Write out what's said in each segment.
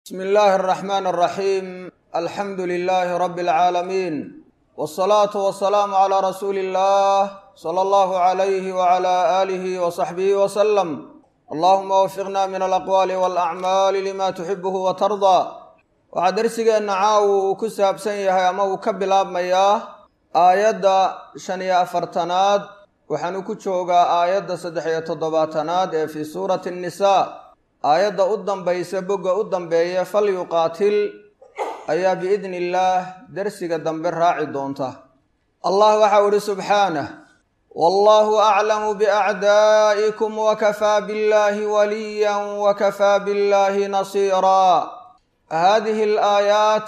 bsmi illaahi alraxmaan alraxiim alxamdu lilaahi rabbi alcaalamiin wsalaatu wasalaamu calaa rasuuli illah sala allahu calayhi wacala aalihi wasaxbihi wasalam allahuma wafiqna min alaqwaali walacmaali lima tuxibuhu wa tardaa waxaa darsigeenna caawu uu ku saabsan yahay ama uu ka bilaabmayaa aayadda shan iyo afartanaad waxaanu ku joogaa aayadda saddex iyo toddobaatanaad ee fii suurati annisaa aayadda u dambaysa bogga u dambeeya fal yuqaatil ayaa biidni illaah dersiga dambe raaci doonta allah waxau idhi subxaanah wallahu aclamu biacdaa'ikum wakafaa billahi waliyan wakafaa billahi nasiiraa haadihi alaayaat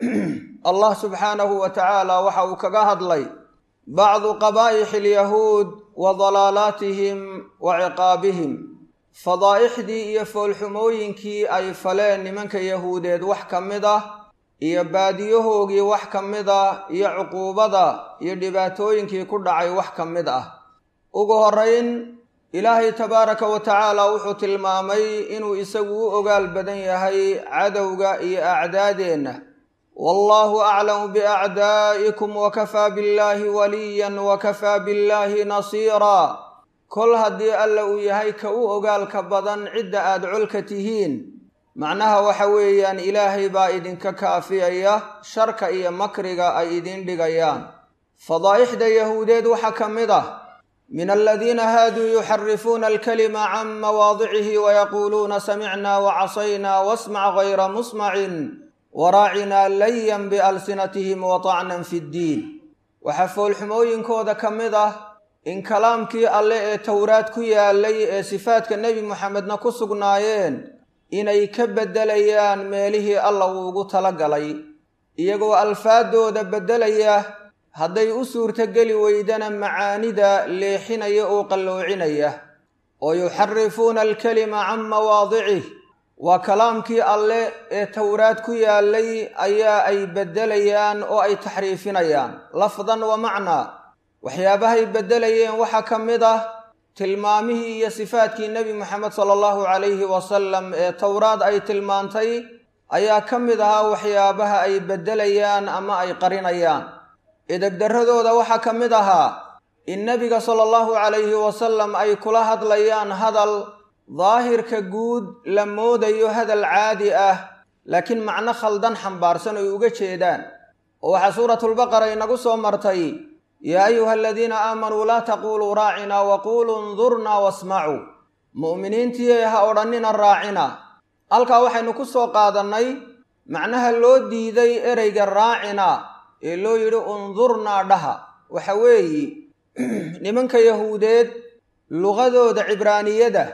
allah subxaanahu wa tacaala waxa uu kaga hadlay bacdu qabaa'ixi alyahuud wa dalaalaatihim wa ciqaabihim fadaa'ixdii iyo foolxumooyinkii ay faleen nimanka yahuudeed wax ka mid ah iyo baadiyahoogii wax ka mid ah iyo cuquubada iyo dhibaatooyinkii ku dhacay wax ka mid ah ugu horrayn ilaahay tabaaraka wa tacaala wuxuu tilmaamay inuu isagu u ogaal badan yahay cadowga iyo acdaadeenna wallaahu aclamu biacdaa'ikum wakafaa billaahi waliyan wakafaa billaahi nasiiraa kol haddii alla uu yahay ka u ogaalka badan cidda aad colka tihiin macnaha waxa weeyaan ilaahay baa idinka kaafiyaya sharka iyo makriga ay idiin dhigayaan fadaa'ixda yahuudeed waxaa ka mid ah min aladiina haaduu yuxarifuuna alkalima can mawaadicihi wayaquuluuna samicnaa wacasaynaa wasmac gayra musmacin waraacinaa layan bialsinatihim watacnan fi ddiin waxaa foolxumooyinkooda ka mid ah in kalaamkii alle ee towraad ku yaalay ee sifaadka nebi moxamedna ku sugnaayeen inay ka beddelayaan meelihii alla uugu talagalay iyagoo alfaadooda beddelaya hadday u suurtogeli weydana macaanida leexinaya oo qalloocinaya oo yuxarifuuna alkalima can mawaadicih waa kalaamkii alle ee towraad ku yaalay ayaa ay beddelayaan oo ay taxriifinayaan lafdan wa macnaa waxyaabahay beddelayeen waxaa ka mid ah tilmaamihii iyo sifaadkii nebi moxamed sala allahu calayhi wasalam ee towraad ay tilmaantay ayaa ka mid ahaa waxyaabaha ay beddelayaan ama ay qarinayaan edegdarradooda waxaa ka mid ahaa in nebiga sala allahu calayhi wasalam ay kula hadlayaan hadal daahirka guud la moodayo hadal caadi ah laakiin macno khaldan xambaarsan ay uga jeedaan oo waxaa suuratulbaqara inagu soo martay yaa ayuha aladiina aamanuu laa taquuluu raacinaa waquuluu ndurnaa wasmacuu mu'miniintii ha odhannina raacina halkaa waxaynu ku soo qaadannay macnaha loo diiday ereyga raacina ee loo yidhi undurnaa dhaha waxa weeye nimanka yahuudeed luqadooda cibraaniyada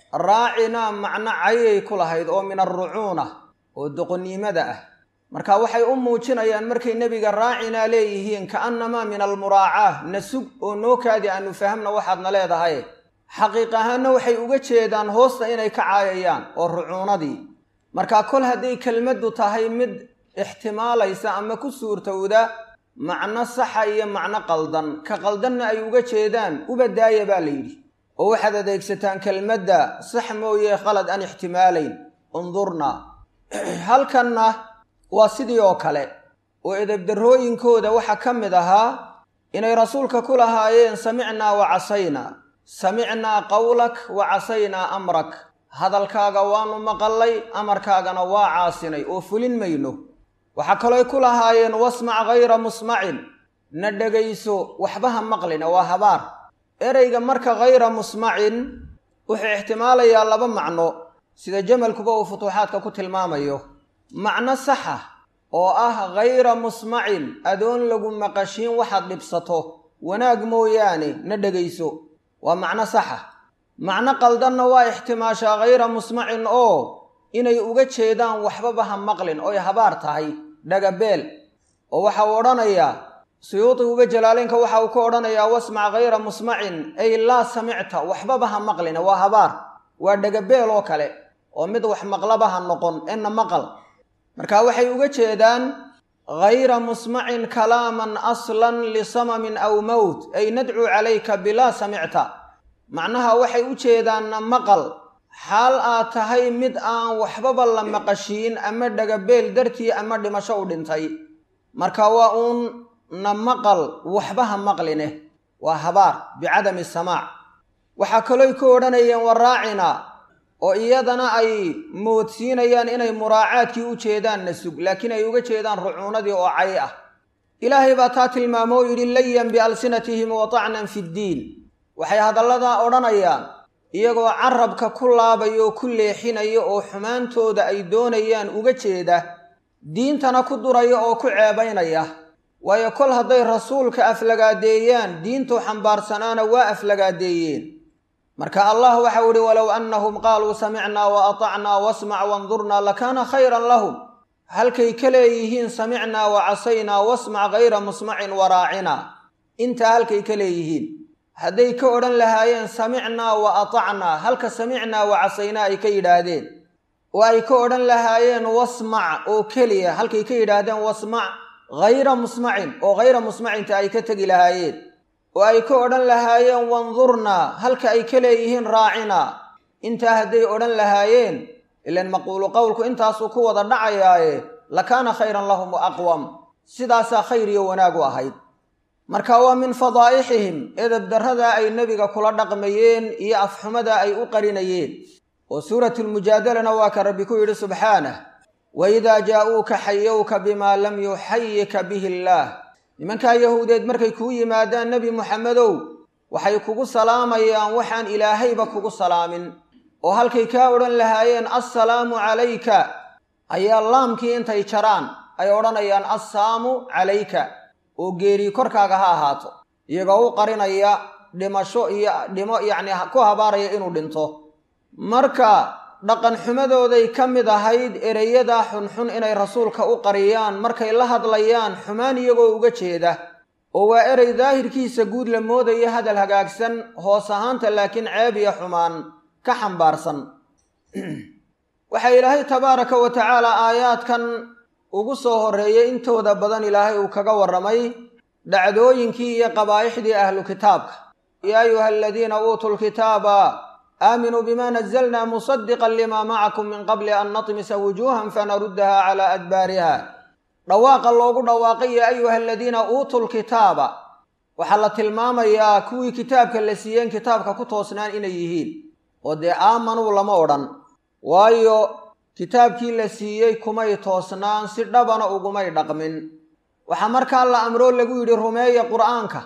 raacina macno cayay ku lahayd oo min alrucuuna oo doqonnimada ah marka waxay u muujinayaan markay nebiga raacinaa leeyihiin ka'annamaa min almuraacaa na sug oo noo kaadi aanu fahamna waxaadna leedahay xaqiiq ahaanna waxay uga jeedaan hoosta inay ka caayayaan oo rucuunadii marka kol hadday kelmaddu tahay mid ixtimaalaysa ama ku suurtowda macno saxa iyo macno qaldan ka qaldanna ay uga jeedaan uba daaya baa la yidhi oo waxaad adeegsataan kelmadda sax mooye khalad aan ixtimaalayn undurna halkanna waa sidii oo kale oo edebdarrooyinkooda waxaa ka mid ahaa inay rasuulka ku lahaayeen samicnaa wa casaynaa samicnaa qawlak wa casaynaa amrak hadalkaaga waanu maqallay amarkaagana waa caasinay oo fulin mayno waxaa kalooy ku lahaayeen wasmac gayra musmacin na dhegayso waxbaha maqlina waa habaar ereyga marka hayra musmacin wuxuu ixtimaalayaa laba macno sida jamalkuba uu futuuxaadka ku tilmaamayo macno saxa oo ah hayra musmacin adoon lagu maqashiin waxaad dhibsato wanaag mooyaane na dhegayso waa macno saxa macno qaldanna waa ixtimaashaa hayra musmacin oo inay uga jeedaan waxbaba ha maqlin oy habaar tahay dhagabeel oo waxa uu odhanayaa suyuudiguba jalaaleynka waxa uu ka odhanayaa wasmac hayra musmacin ay laa samicta waxbaba ha maqlina waa habaar waa dhagabeel oo kale oo mid wax maqlaba ha noqon enna maqal marka waxay uga jeedaan hayra musmacin kalaaman aslan lisamamin aw mowt ay nadcuu calayka bilaa samicta macnaha waxay u jeedaanna maqal xaal aad tahay mid aan waxbaba la maqashiin ama dhagabeel dartii ama dhimasho u dhintay marka waa uun na maqal waxba ha maqline waa habaar bicadami samaac waxaa kalooy ku odhanayeen waraacina oo iyadana ay moodsiinayaan inay muraacaadkii u jeedaan na sug laakiin ay uga jeedaan rucuunadii oo cay ah ilaahay baa taa tilmaamo oo yidhi layan bialsinatihim wa tacnan fi ddiin waxay hadalladaa odhanayaan iyagoo carabka ku laabaya oo ku leexinaya oo xumaantooda ay doonayaan uga jeeda diintana ku duraya oo ku ceebaynaya waayo kol hadday rasuulka aflagaadeeyaan diintuu xambaarsanaana waa aflagaadeeyeen marka allah waxau ihi walow annahum qaaluu samicnaa wa atacnaa wasmac wandurnaa lakaana khayran lahum halkay ka leeyihiin samicnaa wa casaynaa wasmac hayra musmacin waraacina intaa halkay ka leeyihiin hadday ka odhan lahaayeen samicnaa wa atacnaa halka samicnaa wa casaynaa ay ka yidhaahdeen oo ay ka odhan lahaayeen wasmac oo keliya halkay ka yidhaahdeen wasmac hayra musmacin oo hayra musmacinta ay ka tegi lahaayeen oo ay ka odhan lahaayeen wandurnaa halka ay ka leeyihiin raacina intaa hadday odhan lahaayeen ilan maquulu qowlku intaasuu ku wada dhacayaaye lakaana khayran lahum wa aqwam sidaasaa khayr iyo wanaagu ahayd marka waa min fadaa'ixihim edeb darradaa ay nebiga kula dhaqmayeen iyo afxumadaa ay u qarinayeen oo suuratulmujaadalana waa ka rabbi ku yidhi subxaanah waidaa jaa'uuka xayowka bimaa lam yuxayika bihi illaah nimankaa yahuudeed markay kuu yimaadaan nebi muxamedow waxay kugu salaamayaan waxaan ilaahayba kugu salaamin oo halkay kaa odhan lahaayeen assalaamu calayka ayaa laamkii intay jaraan ay odhanayaan assaamu calayka oo geerii korkaaga ha ahaato iyagoo u qarinaya dhimasho iyo dhimo yacni ku habaaraya inuu dhinto marka dhaqan xumadooday ka mid ahayd ereyadaa xunxun inay rasuulka u qariyaan markay la hadlayaan xumaan iyagoo uga jeeda oo waa erey daahirkiisa guud la moodaya hadal hagaagsan hoos ahaanta laakiin ceeb iyo xumaan ka xambaarsan waxaa ilaahay tabaaraka wa tacaala aayaadkan ugu soo horreeyay intooda badan ilaahay uu kaga warramay dhacdooyinkii iyo qabaa'ixdii ahlu kitaabka yaa ayuha aladiina uutuu lkitaaba aaminuu bima nazalna musadiqan lima macakum min qabli an natmisa wujuuhan fanaruddaha calaa adbaariha dhawaaqa loogu dhawaaqay yaa ayuha aladiina uutuu lkitaaba waxaa la tilmaamayaa kuwii kitaabka la siiyeen kitaabka ku toosnaan inay yihiin oo dee aamanuu lama odhan waayo kitaabkii la siiyey kumay toosnaan si dhabana ugumay dhaqmin waxaa markaa la amroo lagu yidhi rumeeya qur'aanka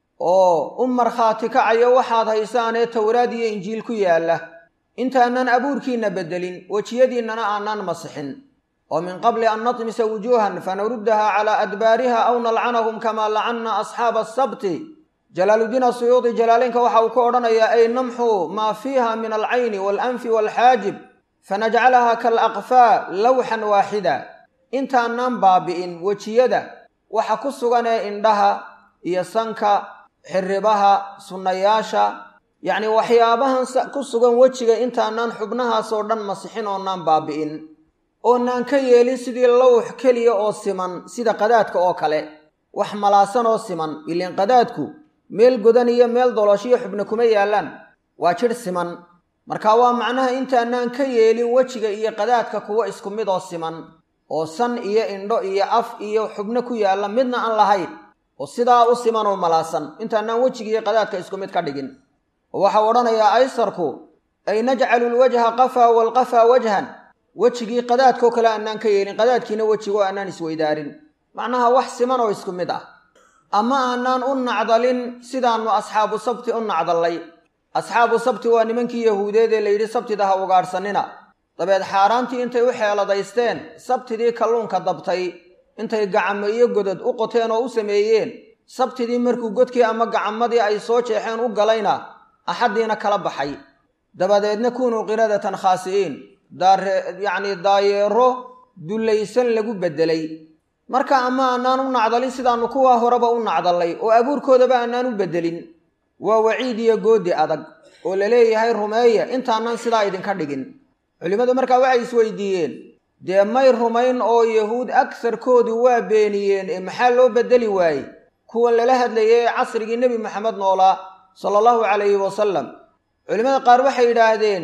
oo u markhaati kacayo waxaad haysaanee towraad iyo injiil ku yaalla intaanan abuurkiinna beddelin wejiyadiinnana aanan masixin oo min qabli an natmisa wujuuhan fanaruddaha calaa adbaariha aw nalcanahum kamaa lacanna asxaaba asabti jalaaluddiin asuyuudi jalaaleynka waxa uu ka odhanayaa ay namxu maa fiiha min alcayni waalanfi waalxaajib fanajcalaha kalaqfaa lawxan waaxida intaanaan baabi'in wejiyada waxa ku sugan ee indhaha iyo sanka xiribaha sunnayaasha yacni waxyaabahan ku sugan wejiga intaanaan xubnahaasoo dhan masixin oonaan baabi'in oonaan ka yeelin sidii lawx keliya oo siman sida qadaadka oo kale wax malaasan oo siman ileen qadaadku meel godan iyo meel dolooshiyo xubna kuma yaallaan waa jidh siman marka waa macnaha intaanaan ka yeelin wejiga iyo qadaadka kuwo isku mid oo siman oo san iyo indho iyo af iyo xubno ku yaalla midna aan lahayn oo sidaa u siman oo malaasan intaanaan wejiga iyo qadaadka isku mid ka dhigin oo waxau odhanayaa aysarku ay najcalu lwajha qafaa waalqafaa wajhan wejigii qadaadkoo kale aanaan ka yeelin qadaadkiina wejigo aanaan isweydaarin macnaha wax siman oo isku mid ah ama aanaan u nacdalin sidaannu asxaabu sabti u nacdallay asxaabu sabti waa nimankii yahuudeed ee layidhi sabtida ha ugaadhsannina dabeed xaaraantii intay u xeeladaysteen sabtidii kalluunka dabtay intay gacamo iyo godod u qoteen oo u sameeyeen sabtidii markuu godkii ama gacamadii ay soo jeexeen u galayna axaddiina kala baxay dabadeedna kunuu qiradatan khaasi'iin daare yacnii daayeero dullaysan lagu beddelay marka ama aanaan u nacdalin sidaannu kuwaa horeba u nacdallay oo abuurkoodaba aanaan u beddelin waa waciid iyo goodi adag oo la leeyahay rumeeya intaanaan sidaa idinka dhigin culimmadu markaa waxay isweydiiyeen dee may rumayn oo yahuud agsarkoodu waa beeniyeen ee maxaa loo beddeli waaye kuwan lala hadlayay ee casrigii nebi maxamed noolaa sala allahu calayhi wasalam culimmada qaar waxay yidhaahdeen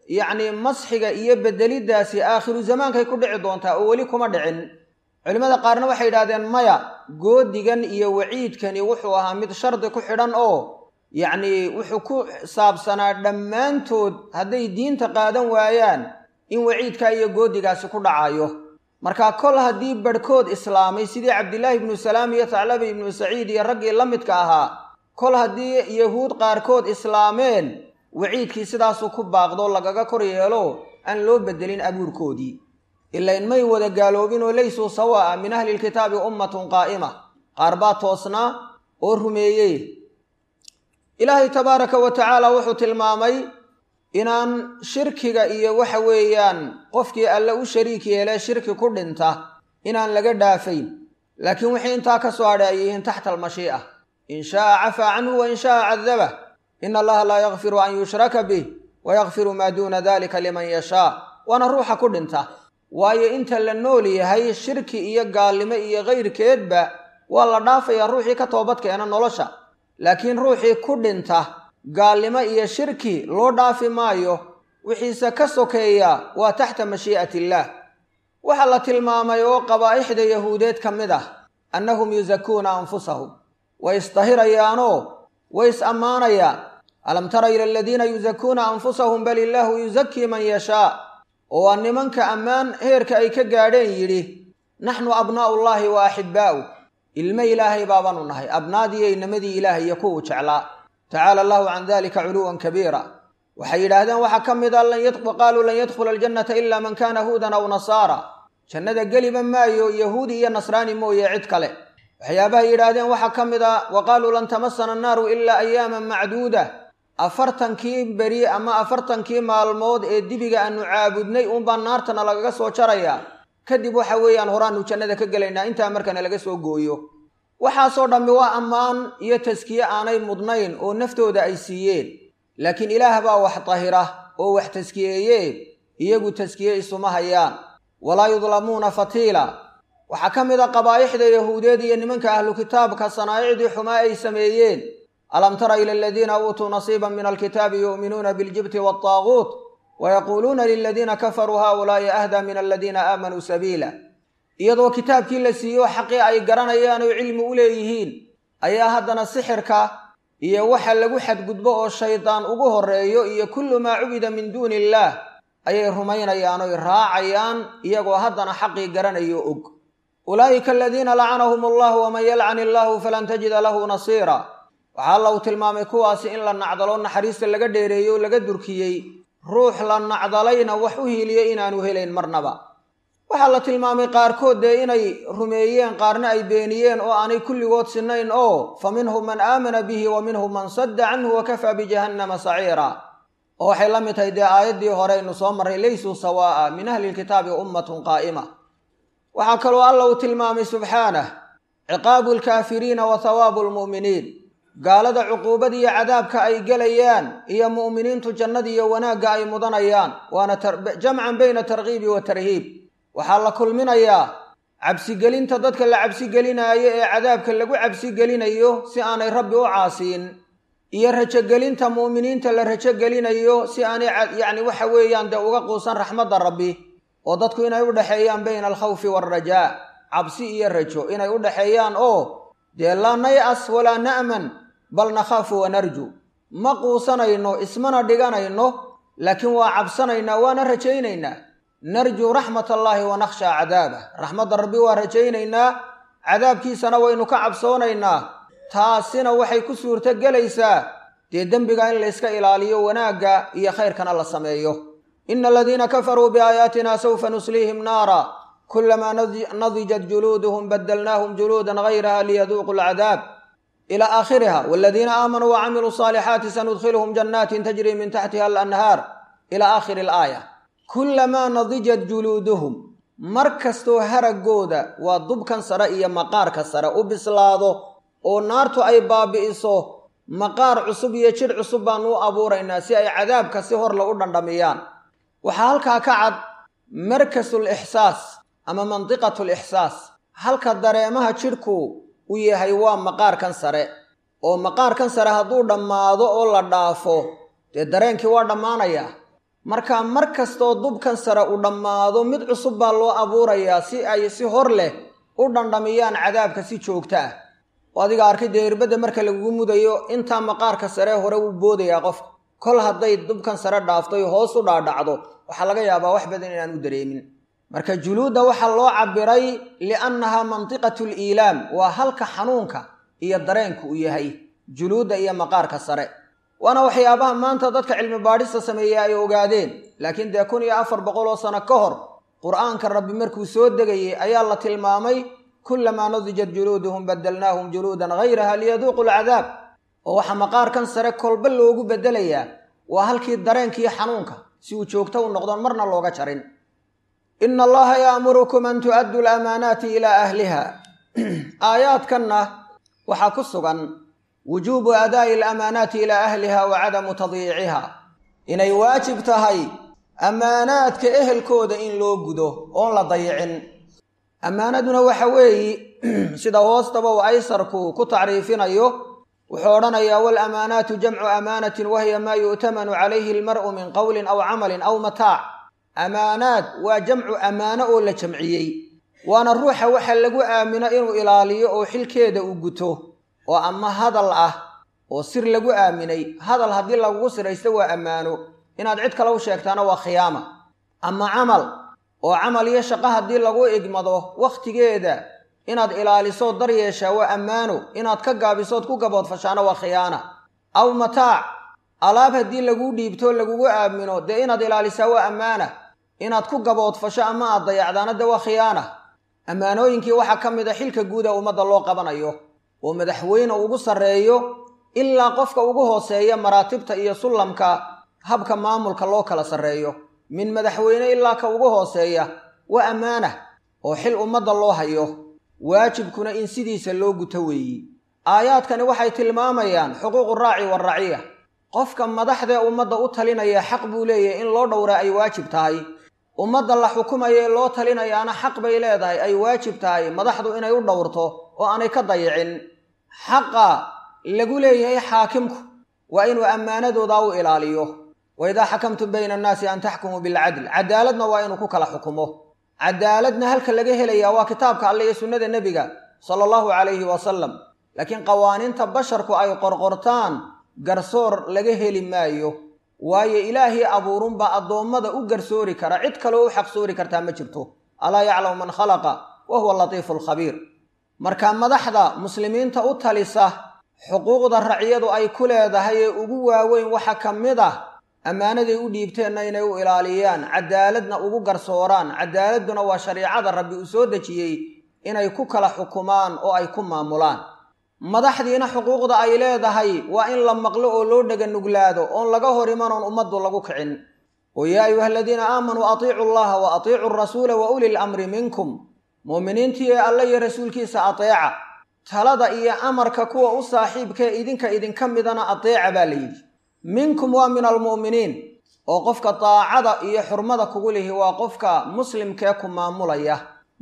yacnii masxiga iyo bedeliddaasi aakhiru zamaankay ku dhici doontaa oo weli kuma dhicin culimmada qaarna waxay yidhahdeen maya goodigan iyo waciidkani wuxuu ahaa mid shardi ku xidhan oo yacnii wuxuu ku saabsanaa dhammaantood hadday diinta qaadan waayaan in waciidkaa iyo goodigaasi ku dhacayo marka kol haddii barhkood islaamay sidii cabdilaahi ibnu salaam iyo taclaba ibnu saciid iyo raggii la midka ahaa kol haddii yahuud qaarkood islaameen waciidkii sidaasuu ku baaqdo lagaga kor yeelo aan loo bedelin abuurkoodii ilain may wada gaaloobin oo laysuu sawaa'a min ahli lkitaabi ummatun qaa'ima qaar baa toosnaa oo rumeeyey ilaahay tabaaraka wa tacaala wuxuu tilmaamay inaan shirkiga iyo waxa weeyaan qofkii alle u shariik yeelee shirki ku dhinta inaan laga dhaafayn laakiin wixii intaa ka soo hadhay ay yihiin taxta almashii'a in shaaa cafaa canhu wa in shaaa cadabah ina allaha laa yakfiru an yushraka bih wa yakfiru maa duuna dalika liman yashaa waana ruuxa ku dhinta waayo inta la nool yahay shirki iyo gaalnimo iyo kayrkeedba waa la dhaafayaa ruuxii ka toobadkeena nolosha laakiin ruuxii ku dhinta gaalnimo iyo shirki loo dhaafi maayo wixiise ka sokeeya waa taxta mashii'ati illaah waxaa la tilmaamay oo qabaa'ixda yahuudeed ka mid ah annahum yusakuuna anfusahum way isdahirayaanoo way is ammaanayaan alam tara ila aladiina yusakuuna anfusahum bal illaahu yusakii man yashaa oo waa nimanka ammaan heerka ay ka gaadheen yidhi naxnu abnaa'u llaahi wa axibbaa'u ilmo ilaahay baabaanu nahay abnaadiiyo inamadii ilaahay iyo kuwuu jeclaa tacaala allahu can dalika culuwan kabiira waxay yidhaahdeen waxaa ka mid a qaaluu lan yadkhula aljannata ila man kaana huudan aw nasaara jannada geliba maayo yahuudi iyo nasraani mooye cid kale waxyaabahay yidhaahdeen waxaa ka mid a wa qaaluu lan tamasana annaaru ilaa ayaaman macduuda afartankii beri ama afartankii maalmood ee dibiga aanu caabudnay uunbaa naartana lagaga soo jarayaa kadib waxa weeyaan horaanu jannada ka gelaynaa intaa markana laga soo gooyo waxaasoo dhammi waa ammaan iyo taskiye aanay mudnayn oo naftooda ay siiyeen laakiin ilaah baa wax dahira oo wax taskiyeeye iyagu taskiye isuma hayaan walaa yudlamuuna fatiila waxaa ka mid a qabaa'ixda yahuudeed iyo nimanka ahlu kitaabka sanaa'icdii xumaa ay sameeyeen alam tara ila aladiina uutuu nasiiban min alkitaabi yu'minuuna biاljibti waالطaaguut wayaquuluuna liladiina kafaruu haؤulaa'i ahdaa min aladiina aamanuu sabiila iyadoo kitaabkii la siiyo xaqii ay garanayaan oo cilmi u leeyihiin ayaa haddana sixirka iyo waxa lagu xadgudbo oo shaydaan ugu horreeyo iyo kullu maa cubida min duuni illaah ayay rumaynayaan oy raacayaan iyagoo haddana xaqii garanayo og ulaa'ika aladiina lacanahum allahu waman yalcan illaahu falan tajida lahu nasiira waxaa alla uu tilmaamay kuwaasi in la nacdalo naxariista laga dheereeyo oo laga durkiyey ruux la nacdalayna wax u hiiliyo inaanu helayn marnaba waxaa la tilmaamay qaarkood dee inay rumeeyeen qaarna ay beeniyeen oo aanay kulligood sinnayn oo fa minhum man aamana bihi wa minhum man sadda canhu wa kafaa bijahannama saciira oo waxay la mid tahay dee aayaddii horeynu soo marray laysuu sawaa'a min ahli lkitaabi ummatun qaa'ima waxaa kaloo alla uu tilmaamay subxaanah ciqaabu lkaafiriina wa hawaabu lmu'miniin gaalada cuquubada iyo cadaabka ay gelayaan iyo mu'miniintu jannada iyo wanaagga ay mudanayaan waana jamcan bayna tarkiibi wa tarhiib waxaa la kulminayaa cabsigelinta dadka la cabsigelinaayo ee cadaabka lagu cabsigelinayo si aanay rabbi u caasiin iyo rajogelinta mu'miniinta la rajogelinayo si aanay yacni waxa weeyaan dee uga quusan raxmadda rabbi oo dadku inay u dhexeeyaan bayna alkhawfi waalrajaa cabsi iyo rajo inay u dhexeeyaan oo dee laa nay-as walaa na'man bal nakhaafu wanarju ma quusanayno ismana dhiganayno laakiin waa cabsanaynaa waana rajaynaynaa narjuu raxmat allaahi wa nakhshaa cadaabah raxmadda rabbi waa rajaynaynaa cadaabkiisana waynu ka cabsoonaynaa taasina waxay ku suurto gelaysaa dee dembiga in layska ilaaliyo wanaagga iyo khayrkana la sameeyo ina aladiina kafaruu biaayaatina sawfa nusliihim naara kulamaa nadijat juluuduhum badalnaahum juluudan gayraha liyaduuqu alcadaab ila aakhiriha waladiina aamanuu wacamiluu saalixaati sanudkhiluhum jannaatin tajrii min taxtiha alanhaar ila aakhiri alaaya kulamaa nadijat juluuduhum mar kastoo haraggooda waa dubkan sare iyo maqaarka sare u bislaado oo naartu ay baabi'iso maqaar cusub iyo jidh cusub baanu u abuuraynaa si ay cadaabka si hor lagu dhandhamiyaan waxaa halkaa ka cad markasul ixsaas ama mandiqatul ixsaas halka dareemaha jidhku u yahay waa maqaarkan sare oo maqaarkan sare hadduu dhammaado oo la dhaafo dee dareenkii waa dhammaanayaa marka mar kastoo dubkan sare u dhammaado mid cusub baa loo abuurayaa si ay si hor leh u dhandhamiyaan cadaabka si joogto ah oo adiga arkay dee irbadda marka lagugu mudayo intaa maqaarka saree hore wuu boodayaa qofka kol hadday dubkan sare dhaaftoy hoos u dhaadhacdo waxaa laga yaabaa wax badan inaan u dareemin marka juluudda waxaa loo cabiray liannahaa mantiqatu liilaam waa halka xanuunka iyo dareenku u yahay juluudda iyo maqaarka sare waana waxyaabaha maanta dadka cilmi baadhista sameeya ay ogaadeen laakiin dee kun iyo afar boqol oo sano ka hor qur-aanka rabbi markuu soo degayey ayaa la tilmaamay kullamaa nadijat juluuduhum badalnaahum juluudan hayraha liyaduuqu alcadaab oo waxaa maqaarkan sare kolba loogu beddelayaa waa halkii dareenkiiyo xanuunka si uu joogto u noqdoon marna looga jarin ina allaha ya'murukum an tu'addu lamaanaati ilaa ahliha aayaadkanna waxaa ku sugan wujuubu adaa'i alamaanaati ilaa ahliha wa cadamu tadyiiciha inay waajib tahay ammaanaadka ehelkooda in loo gudo oon la dayicin ammaanaduna waxa weeyi sida hoostaba uu aysarku ku tacriifinayo wuxuu odhanayaa waalamaanaatu jamcu amaanatin wahiya maa yu'tamanu calayhi almar'u min qowlin aw camalin aw mataac amaanaad waa jamcu ammaano oo la jamciyey waana ruuxa waxa lagu aamino inuu ilaaliyo oo xilkeeda uu guto oo ama hadal ah oo sir lagu aaminay hadal haddii lagugu siraysto waa ammaano inaad cid kale u sheegtaana waa khiyaama ama camal oo camal iyo shaqo haddii lagu igmado wakhtigeeda inaad ilaalisood dar yeeshaa waa ammaano inaad ka gaabisood ku gaboodfashaana waa khiyaana aw mataac alaab haddii laguu dhiibto lagugu aamino dee inaad ilaalisaa waa ammaana inaad ku gaboodfasho ama aad dayacdaana dee waa khiyaana ammaanooyinkii waxaa ka mid a xilka guuda ummadda loo qabanayo oo madaxweyne ugu sarreeyo ilaa qofka ugu hooseeya maraatibta iyo sullamka habka maamulka loo kala sarreeyo min madaxweyne ilaa ka ugu hooseeya waa ammaana oo xil ummadda loo hayo waajibkuna in sidiisa loo guto weeyi aayaadkani waxay tilmaamayaan xuquuqu raaci waraciya qofka madaxdee ummadda u talinaya xaq buu leeyahay in loo dhowraa ay waajib tahay ummadda la xukumaya ee loo talinayaana xaq bay leedahay ay waajib tahay madaxdu inay u dhowrto oo aanay ka dayicin xaqa lagu leeyahay xaakimku waa inuu ammaanadooda u ilaaliyo wa idaa xakamtum bayna annaasi an taxkumuu bilcadl cadaaladna waa inuu ku kala xukumo cadaaladna halka laga helayaa waa kitaabka alle iyo sunnada nebiga sala allahu calayhi wasalam laakiin qawaaniinta basharku ay qorqortaan garsoor laga heli maayo waayo ilaahii abuurunbaa addoommada u garsoori kara cid kaleo u xaqsoori kartaa ma jirto alaa yaclamu man khalaqa wa huwa latiifu alkhabiir marka madaxda muslimiinta u talisa xuquuqda raciyadu ay ku leedahay ee ugu waaweyn waxa ka mid ah ammaanaday u dhiibteenna inay u ilaaliyaan cadaaladna ugu garsooraan cadaaladduna waa shariicada rabbi uu soo dejiyey inay ku kala xukumaan oo ay ku maamulaan madaxdiina xuquuqda ay leedahay waa in la maqlo oo loo dhega nuglaado oon laga hor imanoon ummaddu lagu kicin oo yaa ayuha aladiina aamanuu atiicu allaha wa atiicu rasuula wa uli lamri minkum muuminiintii ee alle iyo rasuulkiisa ateeca talada iyo amarka kuwa u saaxiibkae idinka idinka midana ateeca baa la yidhi minkum waa min almu'miniin oo qofka daacada iyo xurmada kugu lihi waa qofka muslimkee ku maamulaya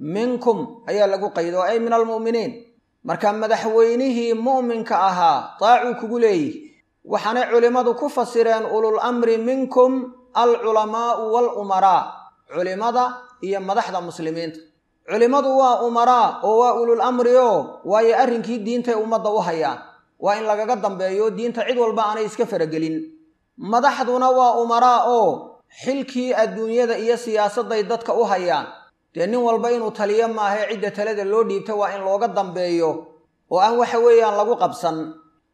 minkum ayaa lagu qaydo ay min almu'miniin marka madaxweynihii mu'minka ahaa daacuu kugu leeyihi waxaanay culimmadu ku fasireen ulul amri minkum alculamaa'u walumaraa culimmada iyo madaxda muslimiinta culimmadu waa umaraa oo waa ulul amri oo waayo arrinkii diintay ummadda u hayaan waa in lagaga dambeeyo diinta cid walba aanay iska faragelin madaxduna waa umaraa oo xilkii adduunyada iyo siyaasadday dadka u hayaan dee nin walba inuu taliyo maahae cidda talada loo dhiibta waa in looga dambeeyo oo aan waxa weeyaan lagu qabsan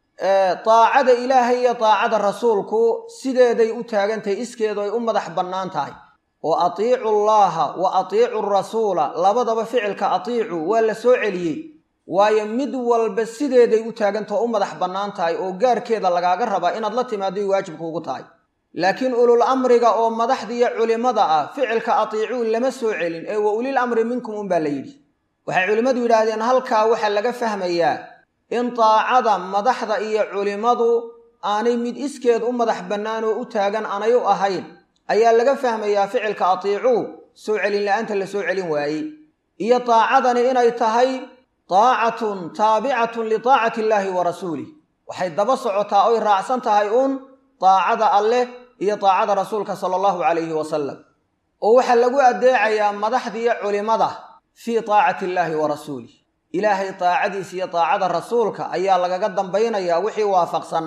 daacada ilaahay iyo daacada rasuulku sideeday u taagantahay iskeedu ay u madax bannaan tahay oo atiicu llaaha wa atiicu rasuula labadaba ficilka atiicu waa la soo celiyey waayo mid walba sideeday u taagantao u madax bannaan tahay oo gaarkeeda lagaaga rabaa inaad la timaadoy waajibkuugu tahay laakiin ulul amriga oo madaxdiiyo culimmada ah ficilka atiicuu lama soo celin ee wa ulil amri minkum unbaa la yidhi waxay culimmadu yidhaahdeen halkaa waxaa laga fahmayaa in daacada madaxda iyo culimmadu aanay mid iskeed u madax bannaan oo u taagan aanay u ahayn ayaa laga fahmayaa ficilka atiicuu soo celin la-aanta la soo celin waayey iyo daacadani inay tahay daacatun taabicatun litaacati illaahi wa rasuulih waxay daba socotaa oy raacsan tahay uun daacada alleh iyo taacada rasuulka sala allahu calayhi wasalam oo waxaa lagu addeecayaa madaxdiiyo culimmada fii taacati illaahi wa rasuulih ilaahay taacadiisa iyo taacada rasuulka ayaa lagaga dambaynayaa wixii waafaqsan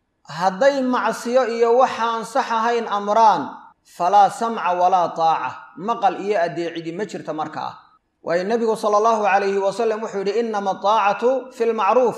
hadday macsiyo iyo waxaan sax ahayn amraan falaa samca walaa taaca maqal iyo addeecidi ma jirta markaa waayo nebigu sala allahu calayhi wasalam wuxuu yidhi innama ataacatu fi lmacruuf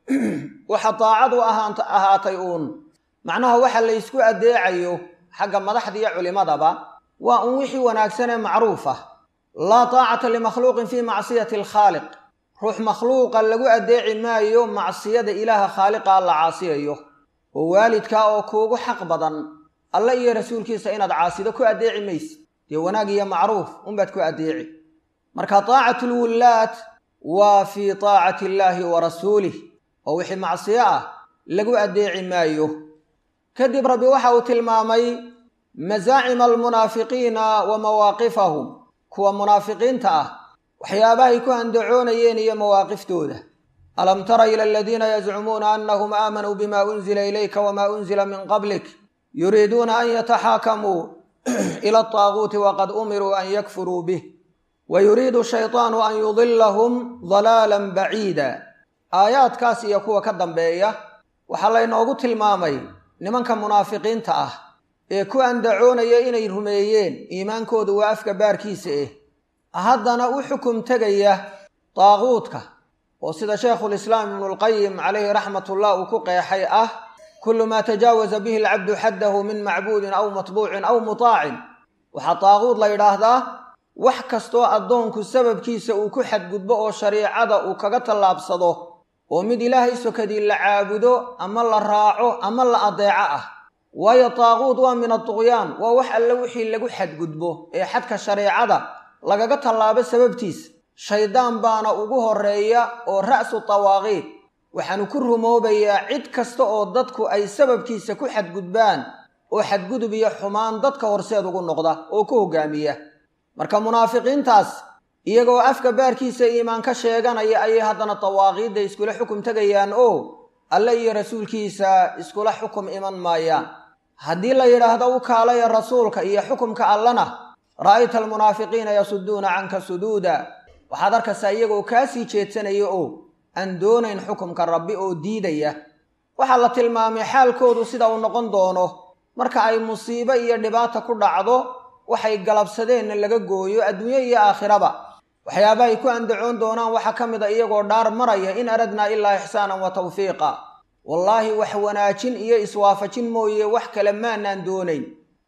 waxa taacadu ahaatay uun macnaha waxa la ysku addeecayo xagga madaxda iyo culimadaba waa un wixii wanaagsan ee macruuf ah laa taacata limakhluuqin fii macsiyati alkhaaliq ruux makhluuqa lagu addeeci maayo macsiyada ilaaha khaaliqa la caasiyayo oo waalidkaa oo kuugu xaq badan alle iyo rasuulkiisa inaad caasido ku addeeci mayse dee wanaag iyo macruuf unbaad ku addeeci marka taacatu lwullaad waa fii taacati illaahi wa rasuulih oo wixii macsiyo ah lagu addeeci maayo kadib rabbi waxa uu tilmaamay masaacima almunaafiqiina wa mawaaqifahum kuwa munaafiqiinta ah waxyaabahay ku handacoonayeen iyo mawaaqiftooda alam tara ila aladiina yazcumuuna annahum aamanuu bima unzila ilayka wama unzila min qablik yuriiduuna an yataxaakamuu ila altaaguuti waqad umiruu an yakfuruu bih wa yuriidu shaytaanu an yudilahum dalaalan baciida aayaadkaas iyo kuwa ka dambeeya waxaa laynoogu tilmaamay nimanka munaafiqiinta ah ee ku andacoonaya inay rumeeyeen iimaankoodu waa afka baarkiisa eh haddana u xukum tegaya daaquudka oo sida sheekhulislaam ibnulqayim calayhi raxmatullah uu ku qeexay ah kullu maa tajaawaza bihi alcabdu xaddahu min macbuudin aw matbuucin aw mutaacin waxaa daaquud la yidhaahdaa wax kastoo addoonku sababkiisa uu ku xadgudbo oo shariicada uu kaga tallaabsado oo mid ilaahay sokadii la caabudo ama la raaco ama la adeeco ah waayo daaquud waa min aduqyaan waa wax alle wixii lagu xadgudbo ee xadka shareecada lagaga tallaabo sababtiisa shaydaan baana ugu horreeya oo ra'su tawaaqiid waxaanu ku rumoobayaa cid kasta oo dadku ay sababkiisa ku xadgudbaan oo xadgudub iyo xumaan dadka horseed ugu noqda oo ku hoggaamiya marka munaafiqiintaas iyagoo afka baarkiisa iimaan ka sheeganaya ayay haddana dawaaqiidda iskula xukum tegayaan oo alle iyo rasuulkiisa iskula xukum iman maayaan haddii la yidhaahdo u kaalaya rasuulka iyo xukumka allana ra'ayta almunaafiqiina yasuduuna canka suduuda waxaad arkaysaa iyagoo kaa sii jeedsanaya oo aan doonayn xukumka rabbi oo diidaya waxaa la tilmaamay xaalkoodu sida uu noqon doono marka ay musiibo iyo dhibaata ku dhacdo waxay galabsadeenna laga gooyo adduunyo iyo aakhiraba waxyaabaha ay ku andacoon doonaan waxaa ka mid a iyagoo dhaar maraya in aradnaa ilaa ixsaanan wa tawfiiqa wallaahi wax wanaajin iyo iswaafajin mooye wax kale maanaan doonayn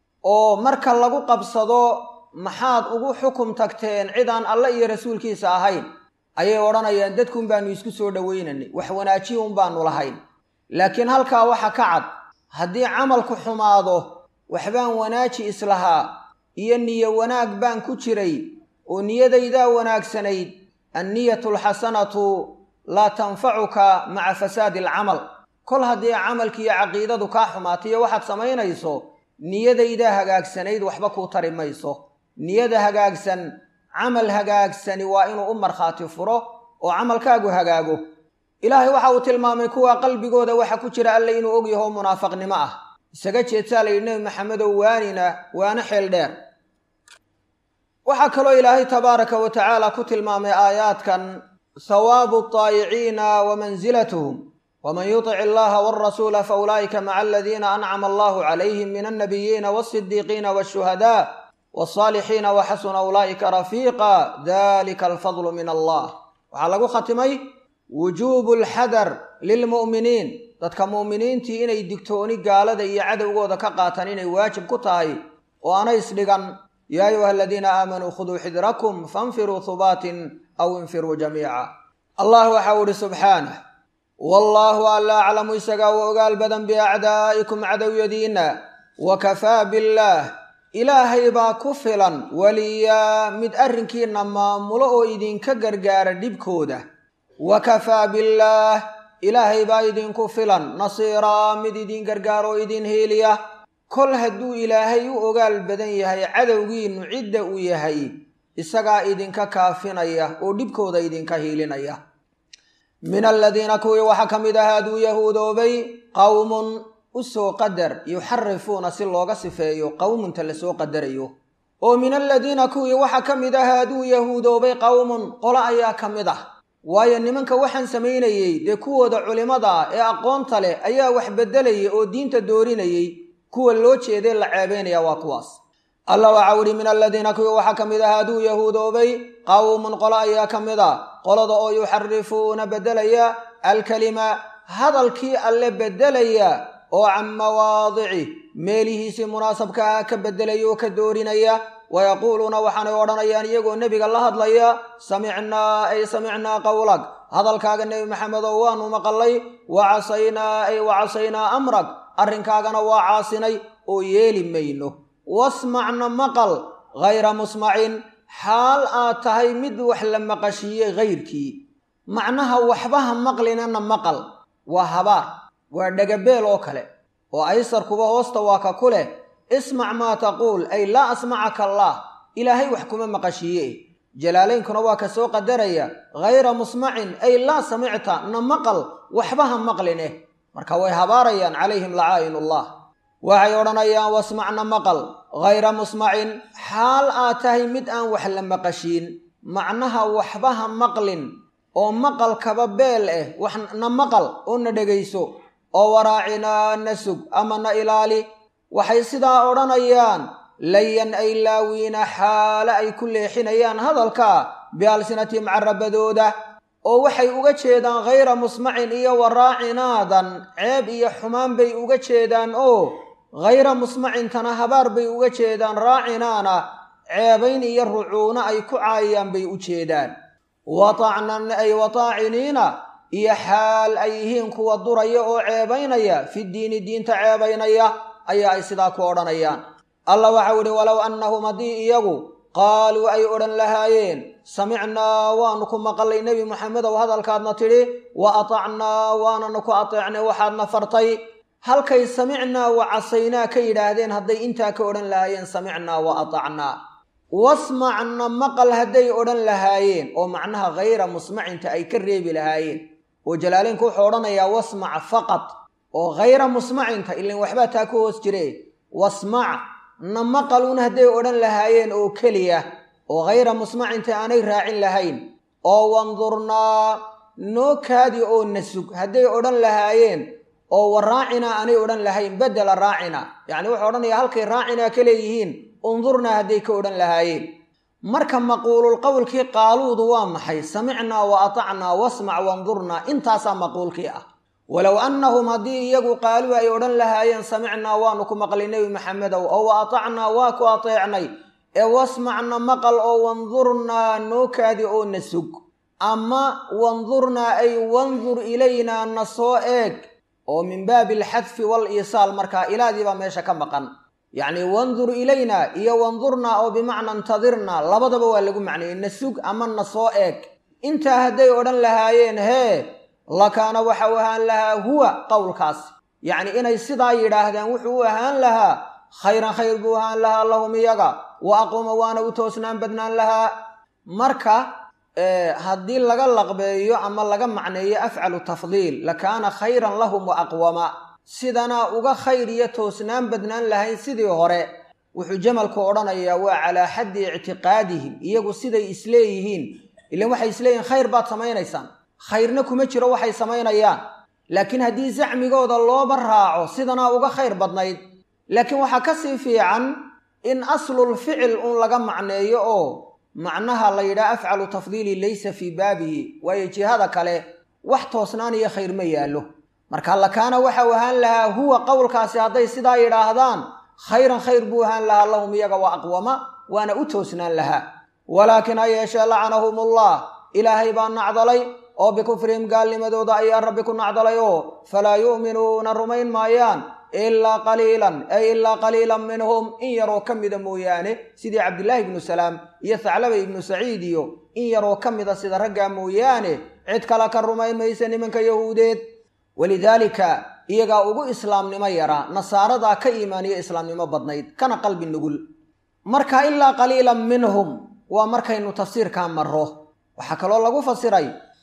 oo marka lagu qabsado maxaad ugu xukum tagteen cidaan alle iyo rasuulkiisa ahayn ayay odhanayaan dadkuun baanu isku soo dhoweynanay wax wanaajiya un baanu lahayn laakiin halkaa waxa ka cad haddii camalku xumaado waxbaan wanaaji islahaa iyo niyo wanaag baan ku jiray oo niyadaydaa wanaagsanayd anniyatu alxasanatu laa tanfacuka maca fasaadi alcamal kol haddii camalki iyo caqiidadu kaa xumaatayo waxaad samaynayso niyadaydaa hagaagsanayd waxba kuu tari mayso niyada hagaagsan camal hagaagsani waa inuu u markhaati furo oo camalkaagu hagaago ilaahay waxa uu tilmaamay kuwa qalbigooda waxa ku jira alle inuu ogyaho munaafaqnimo ah isaga jeedsaa la yidhi nebi maxamedow waanina waana xeel dheer waxaa kaloo ilaahay tabaaraka wa tacaala ku tilmaamay aayaadkan hawaabu altaayiciina wa mansilatuhum waman yutic illaha walrasuula fa ulaa'ika maca aladiina ancama allahu calayhim min alnabiyiina walsidiiqiina walshuhadaa walsaalixiina wa xasuna ulaa'ika rafiiqa dalika alfadlu min allah waxaa lagu khatimay wujuubu alxadar lilmu'miniin dadka mu'miniintii inay digtooni gaalada iyo cadowgooda ka qaataan inay waajib ku tahay oo aanay isdhigan yaa ayuha aladiina aamanuu khuduu xidrakum fainfiruu hubaatin aw infiruu jamiica allah waxau ihi subxaanah wallaahu alla aclamu isagaa u ogaal badan biacdaa'ikum cadowyadiinna wa kafaa billaah ilaahay baa ku filan weliyaa mid arrinkiinna maamulo oo idinka gargaara dhibkooda wa kafaa billaah ilaahay baa idinku filan nasiiraa mid idin gargaaro oo idin hiiliya kol hadduu ilaahay u ogaal badan yahay cadowgiinnu cidda uu yahay isagaa idinka kaafinaya oo dhibkooda idinka hiilinaya min aladiina kuwii waxaa ka mid ah hadduu yahuudoobay qowmun u soo qadar yuxarifuuna si looga sifeeyo qowmunta lasoo qadarayo oo min aladiina kuwii waxaa ka mid ah haaduu yahuudoobay qowmun qolo ayaa ka mid ah waayo nimanka waxaan samaynayey dee kuwooda culimmada ah ee aqoonta leh ayaa wax beddelayay oo diinta doorinayey kuwa loo jeeday la ceebaynaya waa kuwaas alla waxaa uhi min aladiina kuwii waxaa ka mid ah haaduu yahuudoobay qowmun qolo ayaa ka mid a qolada oo yuxarifuuna beddelaya alkalima hadalkii alle beddelaya oo can mawaadici meelihiisii munaasabkaa ka beddelaya oo ka doorinaya wayaquuluuna waxaanay odhanayaan iyagoo nebiga la hadlaya samicnaa ay samicnaa qowlag hadalkaaga nebi maxamedow waanu maqallay wa casaynaa ay wa casaynaa amrag arrinkaagana waa caasinay oo yeeli mayno wasmacna maqal hayra musmacin xaal aad tahay mid wax la maqashiiyey hayrkii macnaha waxbaha maqlinana maqal waa habaar waa dhegabeel oo kale oo aysarkuba hoosta waa ka ku leh ismac maa taquul ay laa asmacaka allaah ilaahay wax kuma maqashiiye jalaalaynkuna waa ka soo qadaraya hayra musmacin ay laa samicta na maqal waxbaha maqlineh marka way habaarayaan calayhim lacaa'inullah waxay odhanayaan wasmacna maqal hayra musmacin xaal aad tahay mid aan wax la maqashiin macnaha waxbaha maqlin oo maqalkaba beel eh wax na maqal oo na dhegayso oo waraacinaa na sug ama na ilaali waxay sidaa odhanayaan layan ay laawiina xaale ay ku leexinayaan hadalka bialsinatihim carabadooda oo waxay uga jeedaan hayra musmacin iyo waraacinaadan ceeb iyo xumaan bay uga jeedaan oo hayra musmacintana habaar bay uga jeedaan raacinaana ceebayn iyo rucuuno ay ku caayayaan bay u jeedaan watacnan ay wataaciniina iyo xaal ay yihiin kuwa duraya oo ceebaynaya fi diini diinta ceebaynaya ayaa ay sidaa ku odhanayaan allah waxau idhi walow annahum haddii iyagu qaaluu ay odhan lahaayeen samicnaa waanu ku maqalay nebi moxamedow hadalkaadna tidhi wa atacnaa waananu ku ateecnay waxaadna fartay halkay samicnaa wa casaynaa ka yidhaahdeen hadday intaa ka odhan lahaayeen samicnaa wa atacnaa wasmacna maqal hadday odhan lahaayeen oo macnaha hayra musmacinta ay ka reebi lahaayeen oo jalaaleynku wuxuu odhanayaa wasmac faqad oo hayra musmacinta ilan waxbaa taa ku hoos jire wasmac na maqaluun hadday odhan lahaayeen oo keliya oo hayra musmacinta aanay raacin lahayn oo wandurnaa noo kaadi oo na sug hadday odhan lahaayeen oo wa raacinaa aanay odhan lahayn bedela raacina yacni wuxuu odhanayaa halkay raacinaa ka leeyihiin undurnaa hadday ka odhan lahaayeen marka maquululqowlkii qaaluudu waa maxay samicnaa wa atacnaa wasmac wandurnaa intaasaa maquulkii ah walow annahum haddii iyagu qaaluu ay odhan lahaayeen samicnaa waanu ku maqlay nebi maxamedow oo wa atacnaa waa ku ateecnay ee wasmacna maqal oo wandurnaa noo kaadi oo na sug ama wandurnaa ay wandur ilaynaa na soo eeg oo min baabi alxadfi wal iisaal markaa ilaadii baa meesha ka maqan yacni wandur ilaynaa iyo wandurnaa oo bimacna intadirnaa labadaba waa lagu macneeyey na sug ama na soo eeg intaa hadday odhan lahaayeen hee lakaana waxa u ahaan lahaa huwa qowlkaas yacni inay sidaa yidhaahdeen wuxuu u ahaan lahaa khayran khayr buu ahaan lahaa lahum iyaga wa aquuma waana u toosnaan badnaan lahaa marka haddii laga laqbeeyo ama laga macneeyo afcalu tafdiil lakaana khayran lahum wa aqwama sidanaa uga khayr iyo toosnaan badnaan lahayn sidii hore wuxuu jamalku odhanayaa waa calaa xaddi ictiqaadihim iyagu siday isleeyihiin ilan waxay isleeyihin khayr baad samaynaysaan khayrna kuma jiro waxay samaynayaan laakiin haddii zacmigooda looba raaco sidanaa uga khayr badnayd laakiin waxaa ka sii fiican in aslul ficil un laga macneeyo oo macnaha la yidhaha afcalu tafdiili laysa fii baabihi waayo jihada kale wax toosnaan iyo khayr ma yaallo marka lakaana waxau ahaan lahaa huwa qowlkaasi hadday sidaa yidhaahdaan khayran khayr buu ahaan lahaa lahum iyaga wa aqwama waana u toosnaan lahaa walaakin ha yeeshee lacanahumullah ilaahay baa nacdalay oo bikufrihim gaalnimadooda ayaa rabbi ku nacdalay oo falaa yu'minuuna rumayn maayaan ilaa qaliilan ay ilaa qaliilan minhum in yaroo ka mida mooyaane sidii cabdillaahi ibnu salaam iyo thaclaba ibnu saciid iyo in yaroo ka mida sida raggaa mooyaane cid kale ka rumayn maysa nimanka yahuudeed walidaalika iyagaa ugu islaamnimo yaraa nasaaradaa ka iimaaniyo islaamnimo badnayd kana qalbi nugul marka ilaa qaliilan minhum waa markaynu tafsiirkaa marro waxaa kaloo lagu fasiray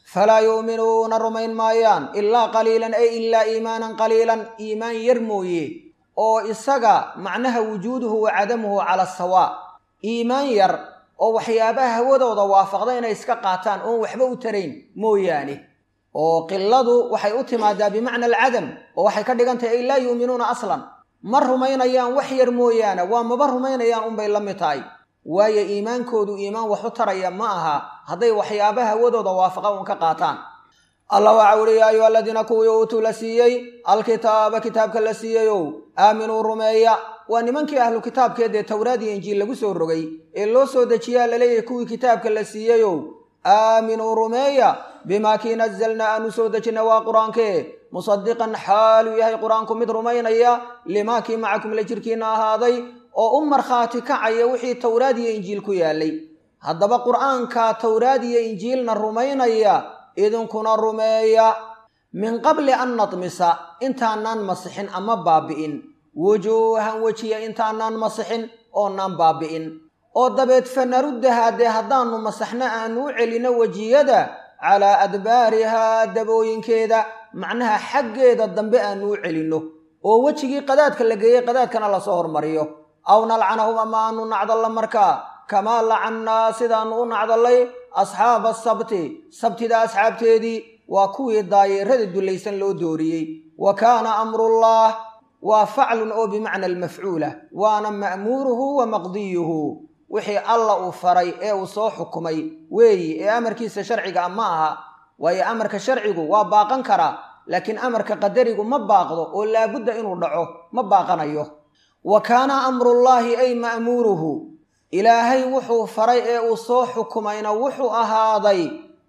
falaa yu'minuuna rumayn maayaan ilaa qaliilan ay ilaa iimaanan qaliilan iimaan yar mooye oo isaga macnaha wujuuduhu wa cadamuhu cala sawaa iimaan yar oo waxyaabaha hawadooda waafaqda inay iska qaataan oon waxba u tarayn mooyaane oo qiladu waxay u timaadaa bimacna alcadam oo waxay ka dhigan tahay ay laa yu'minuuna aslan ma rumaynayaan wax yar mooyaane waa maba rumaynayaan unbay la mid tahay waayo iimaankoodu iimaan wax u taraya ma aha hadday waxyaabaha hawadooda waafaqa uun ka qaataan allah waxa uhi yaa ayuha aladiina kuwii uutuu la siiyey alkitaaba kitaabka la siiyeyow aaminuu rumeeya waa nimankii ahlu kitaabkeedee towraad iyo injiil lagu soo rogay ee loo soo dejiyaa laleeyahay kuwii kitaabka la siiyeyow aaminuu rumeeya bimaa kii nazalna aanu soo dejina waa qur-aankee musadiqan xaaluu yahay qur-aanku mid rumaynaya limaa kii macakum la jirkiina ahaaday oo u markhaati kacaya wixii towraad iyo injiil ku yaalay haddaba qur'aanka towraad iyo injiilna rumaynaya idinkuna rumeeya min qabli an nadmisa intaanaan masixin ama baabi'in wujuuhan wejiya intaanaan masixin oonaan baabi'in oo dabeed fanaruddahaa dee haddaannu masaxno aanu u celino wejiyada calaa adbaarihaa dabooyinkeeda macnaha xaggeeda dambe aanu u celinno oo wejigii qadaadka la geeyey qadaadkana lasoo hormariyo aw nalcanahum ama aanu nacdalla markaa kamaa lacannaa sidaannu u nacdallay asxaaba asabti sabtida asxaabteedii waa kuwii daayeerada dullaysan loo dooriyey wa kaana amrullaah waa faclun oo bimacna almafcuula waana ma'muuruhu wa maqdiyuhu wixii alla uu faray ee uu soo xukumay weeyi ee amarkiisa sharciga ma aha waayo amarka sharcigu waa baaqan karaa laakiin amarka qadarigu ma baaqdo oo laabudda inuu dhaco ma baaqanayo wa kaana amrullaahi ay ma'muuruhu ilaahay wuxuu faray ee uu soo xukumayna wuxuu ahaaday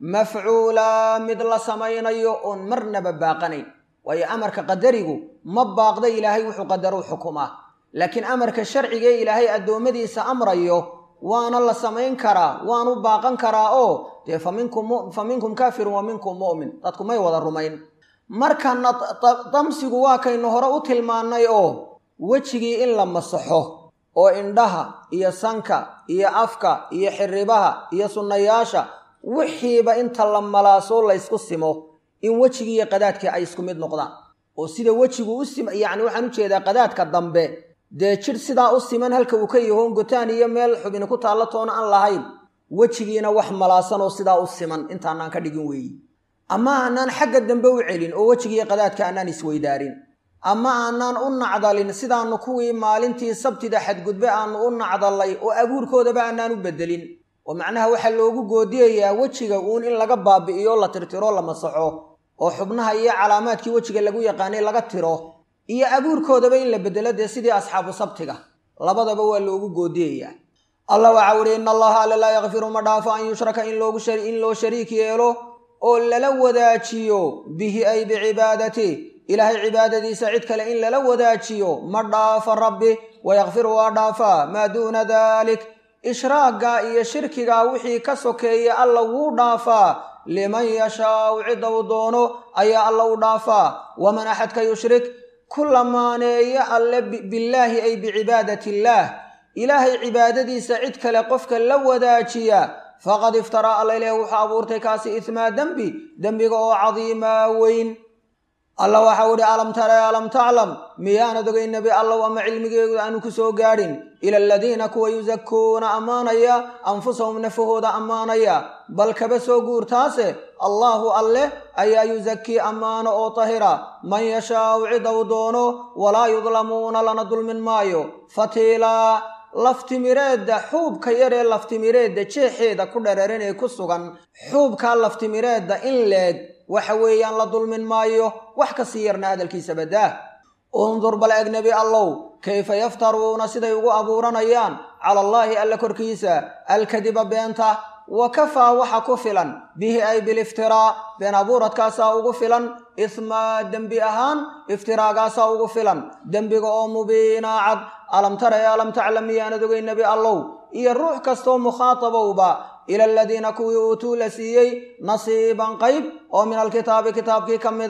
mafcuulaa mid la samaynayo oon marnaba baaqanayn waayo amarka qadarigu ma baaqda ilaahay wuxuu qadaruu xukumaa laakiin amarka sharcigae ilaahay addoommadiisa amrayo waana la samayn karaa waanu baaqan karaa oo dee fa minkum kaafirun wa minkum mu'min dadku may wada rumayn markana damsigu waa kaynu hore u tilmaannay oo wejigii in la masaxo oo indhaha iyo sanka iyo afka iyo xiribaha iyo sunnayaasha wixiiba inta la malaasoo laysku simo in wejigii iyo qadaadkii ay isku mid noqdaan oo sida wejigu u sim yacni waxaan u jeedaa qadaadka dambe dee jidh sidaa u siman halka uu ka yahoon gotaan iyo meel xubini ku taallo toona aan lahayn wejigiina wax malaasanoo sidaa u siman intaanaan ka dhigin weeyi ama aanaan xagga dambe u celin oo wejigiiyo qadaadka aanaan isweydaarin ama aanaan u nacdalin sidaannu kuwii maalintii sabtida xadgudbe aannu u nacdallay oo abuurkoodaba aanaan u beddelin oo macnaha waxaa loogu goodiyayaa wejiga uun in laga baabi'iyo la tirtiro la masaxo oo xubnaha iyo calaamaadkii wejiga lagu yaqaanay laga tiro iyo abuurkoodaba in la beddelo dee sidii asxaabu sabtiga labadaba waa loogu goodiyayaa allah waxaa uhi ina allaha alla laa yakfiru ma dhaafo an yushraka in loo shariik yeelo oo lala wadaajiyo bihi ay bicibaadati ilaahay cibaadadiisa cid kale in lala wadaajiyo ma dhaafo rabbi wayakfiru waa dhaafaa maa duuna dalik ishraagga iyo shirkiga wixii ka sokeeya alla wuu dhaafaa liman yashaau cidda uu doono ayaa alla u dhaafaa waman axadka yushrik ku lamaaneeyo alle billaahi ay bicibaadati illaah ilaahay cibaadadiisa cid kale qofka la wadaajiya faqad iftaraa alla ileh wuxuu abuurtay kaasi ismaa dembi dembiga oo cadiimaa weyn alla waxau idhi alam tara alam taclam miyaanad ogay nebi allow ama cilmigeedu aanu ku soo gaadhin ila aladiina kuwa yusakuuna ammaanaya anfusahum nafahooda ammaanaya bal kaba soo guurtaase allaahu alleh ayaa yusakii ammaano oo tahira man yashaau cid uu doono walaa yudlamuuna lana dulmin maayo fatiilaa laftimireedda xuubka yaree laftimireedda jeexeeda ku dhararan ee ku sugan xuubkaa laftimireedda in leeg waxa weeyaan la dulmin maayo wax ka sii yarna hadalkiisa baddaah undur bal eg nebi allow kayfa yaftaruuna siday ugu abuuranayaan cala allaahi alla korkiisa alkadiba beenta wa kafaa waxa ku filan bihi ay biliftiraa been abuuradkaasaa ugu filan ismaa dembi ahaan iftiraagaasaa ugu filan dembiga oo mubiinaa cad alam tara ee alam taclam miyaanad ogay nebi allow iyo ruux kastoo mukhaatabowba ila aladiina kuwii uutuu la siiyey nasiiban qayb oo min alkitaabi kitaabkii ka mid a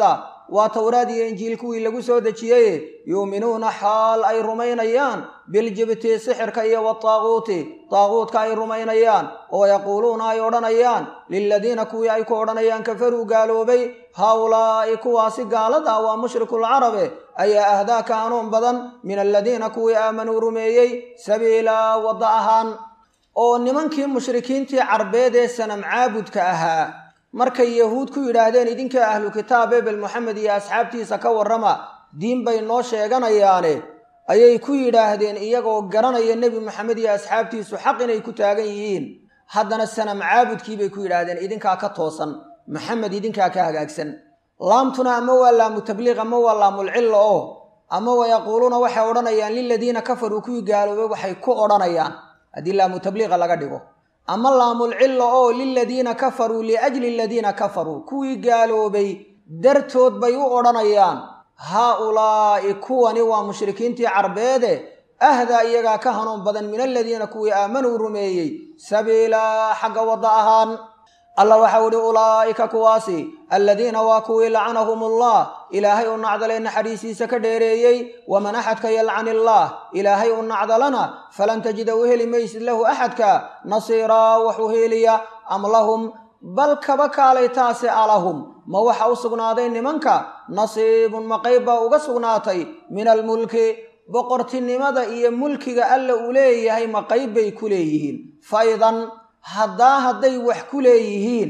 waa towraad iyo injiil kuwii lagu soo dejiyey yuuminuuna xaal ay rumaynayaan biljibti sixirka iyo wataaquuti taaquutka ay rumaynayaan oo yaquuluuna ay odhanayaan liladiina kuwii ay ku odhanayaan kafaruu gaaloobay haaulaa'i kuwaasi gaalada ah waa mushrikulcarabe ayaa ahdaa ka hanuun badan min aladiina kuwii aamanuu rumeeyey sabiilaa wadda ahaan oo nimankii mushrikiintii carbeed ee sanam caabudka ahaa markay yahuud ku yidhaahdeen idinka ahlu kitaab ebel moxamed iyo asxaabtiisa ka warrama diin bay noo sheeganayaane ayay ku yidhaahdeen iyagoo garanaya nebi moxamed iyo asxaabtiisu xaq inay ku taagan yihiin haddana sanam caabudkii bay ku yidhaahdeen idinkaa ka toosan maxamed idinkaa ka hagaagsan laamtuna ama waa laamu tabliiq ama waa laamulcilla oo ama wayaquuluuna waxay odhanayaan liladiina kafaruu kuwii gaaloobay waxay ku odhanayaan haddii laamu tabliiqa laga dhigo ama laamulcilla oo liladiina kafaruu liajli aladiina kafaruu kuwii gaaloobay dartood bay u odhanayaan haa-ulaa'i kuwani waa mushrikiintii carbeede ahdaa iyagaa ka hanuun badan min aladiina kuwii aamanuu rumeeyey sabiilaa xagga wadda ahaan allah waxau ihi ulaa'ika kuwaasi aladiina waa kuwii lacanahum allah ilaahay u nacdalee naxariisiisa ka dheereeyey waman axadka yalcan illaah ilaahay u nacdalana falan tajida u heli maysid lahu axadka nasiiraa waxu heeliya am lahum bal kaba kaalay taase alahum ma waxa u sugnaaday nimanka nasiibun ma qayb baa uga sugnaatay min almulki boqortinimada iyo mulkiga alla uu leeyahay ma qayb bay ku leeyihiin faidan haddaa hadday wax ku leeyihiin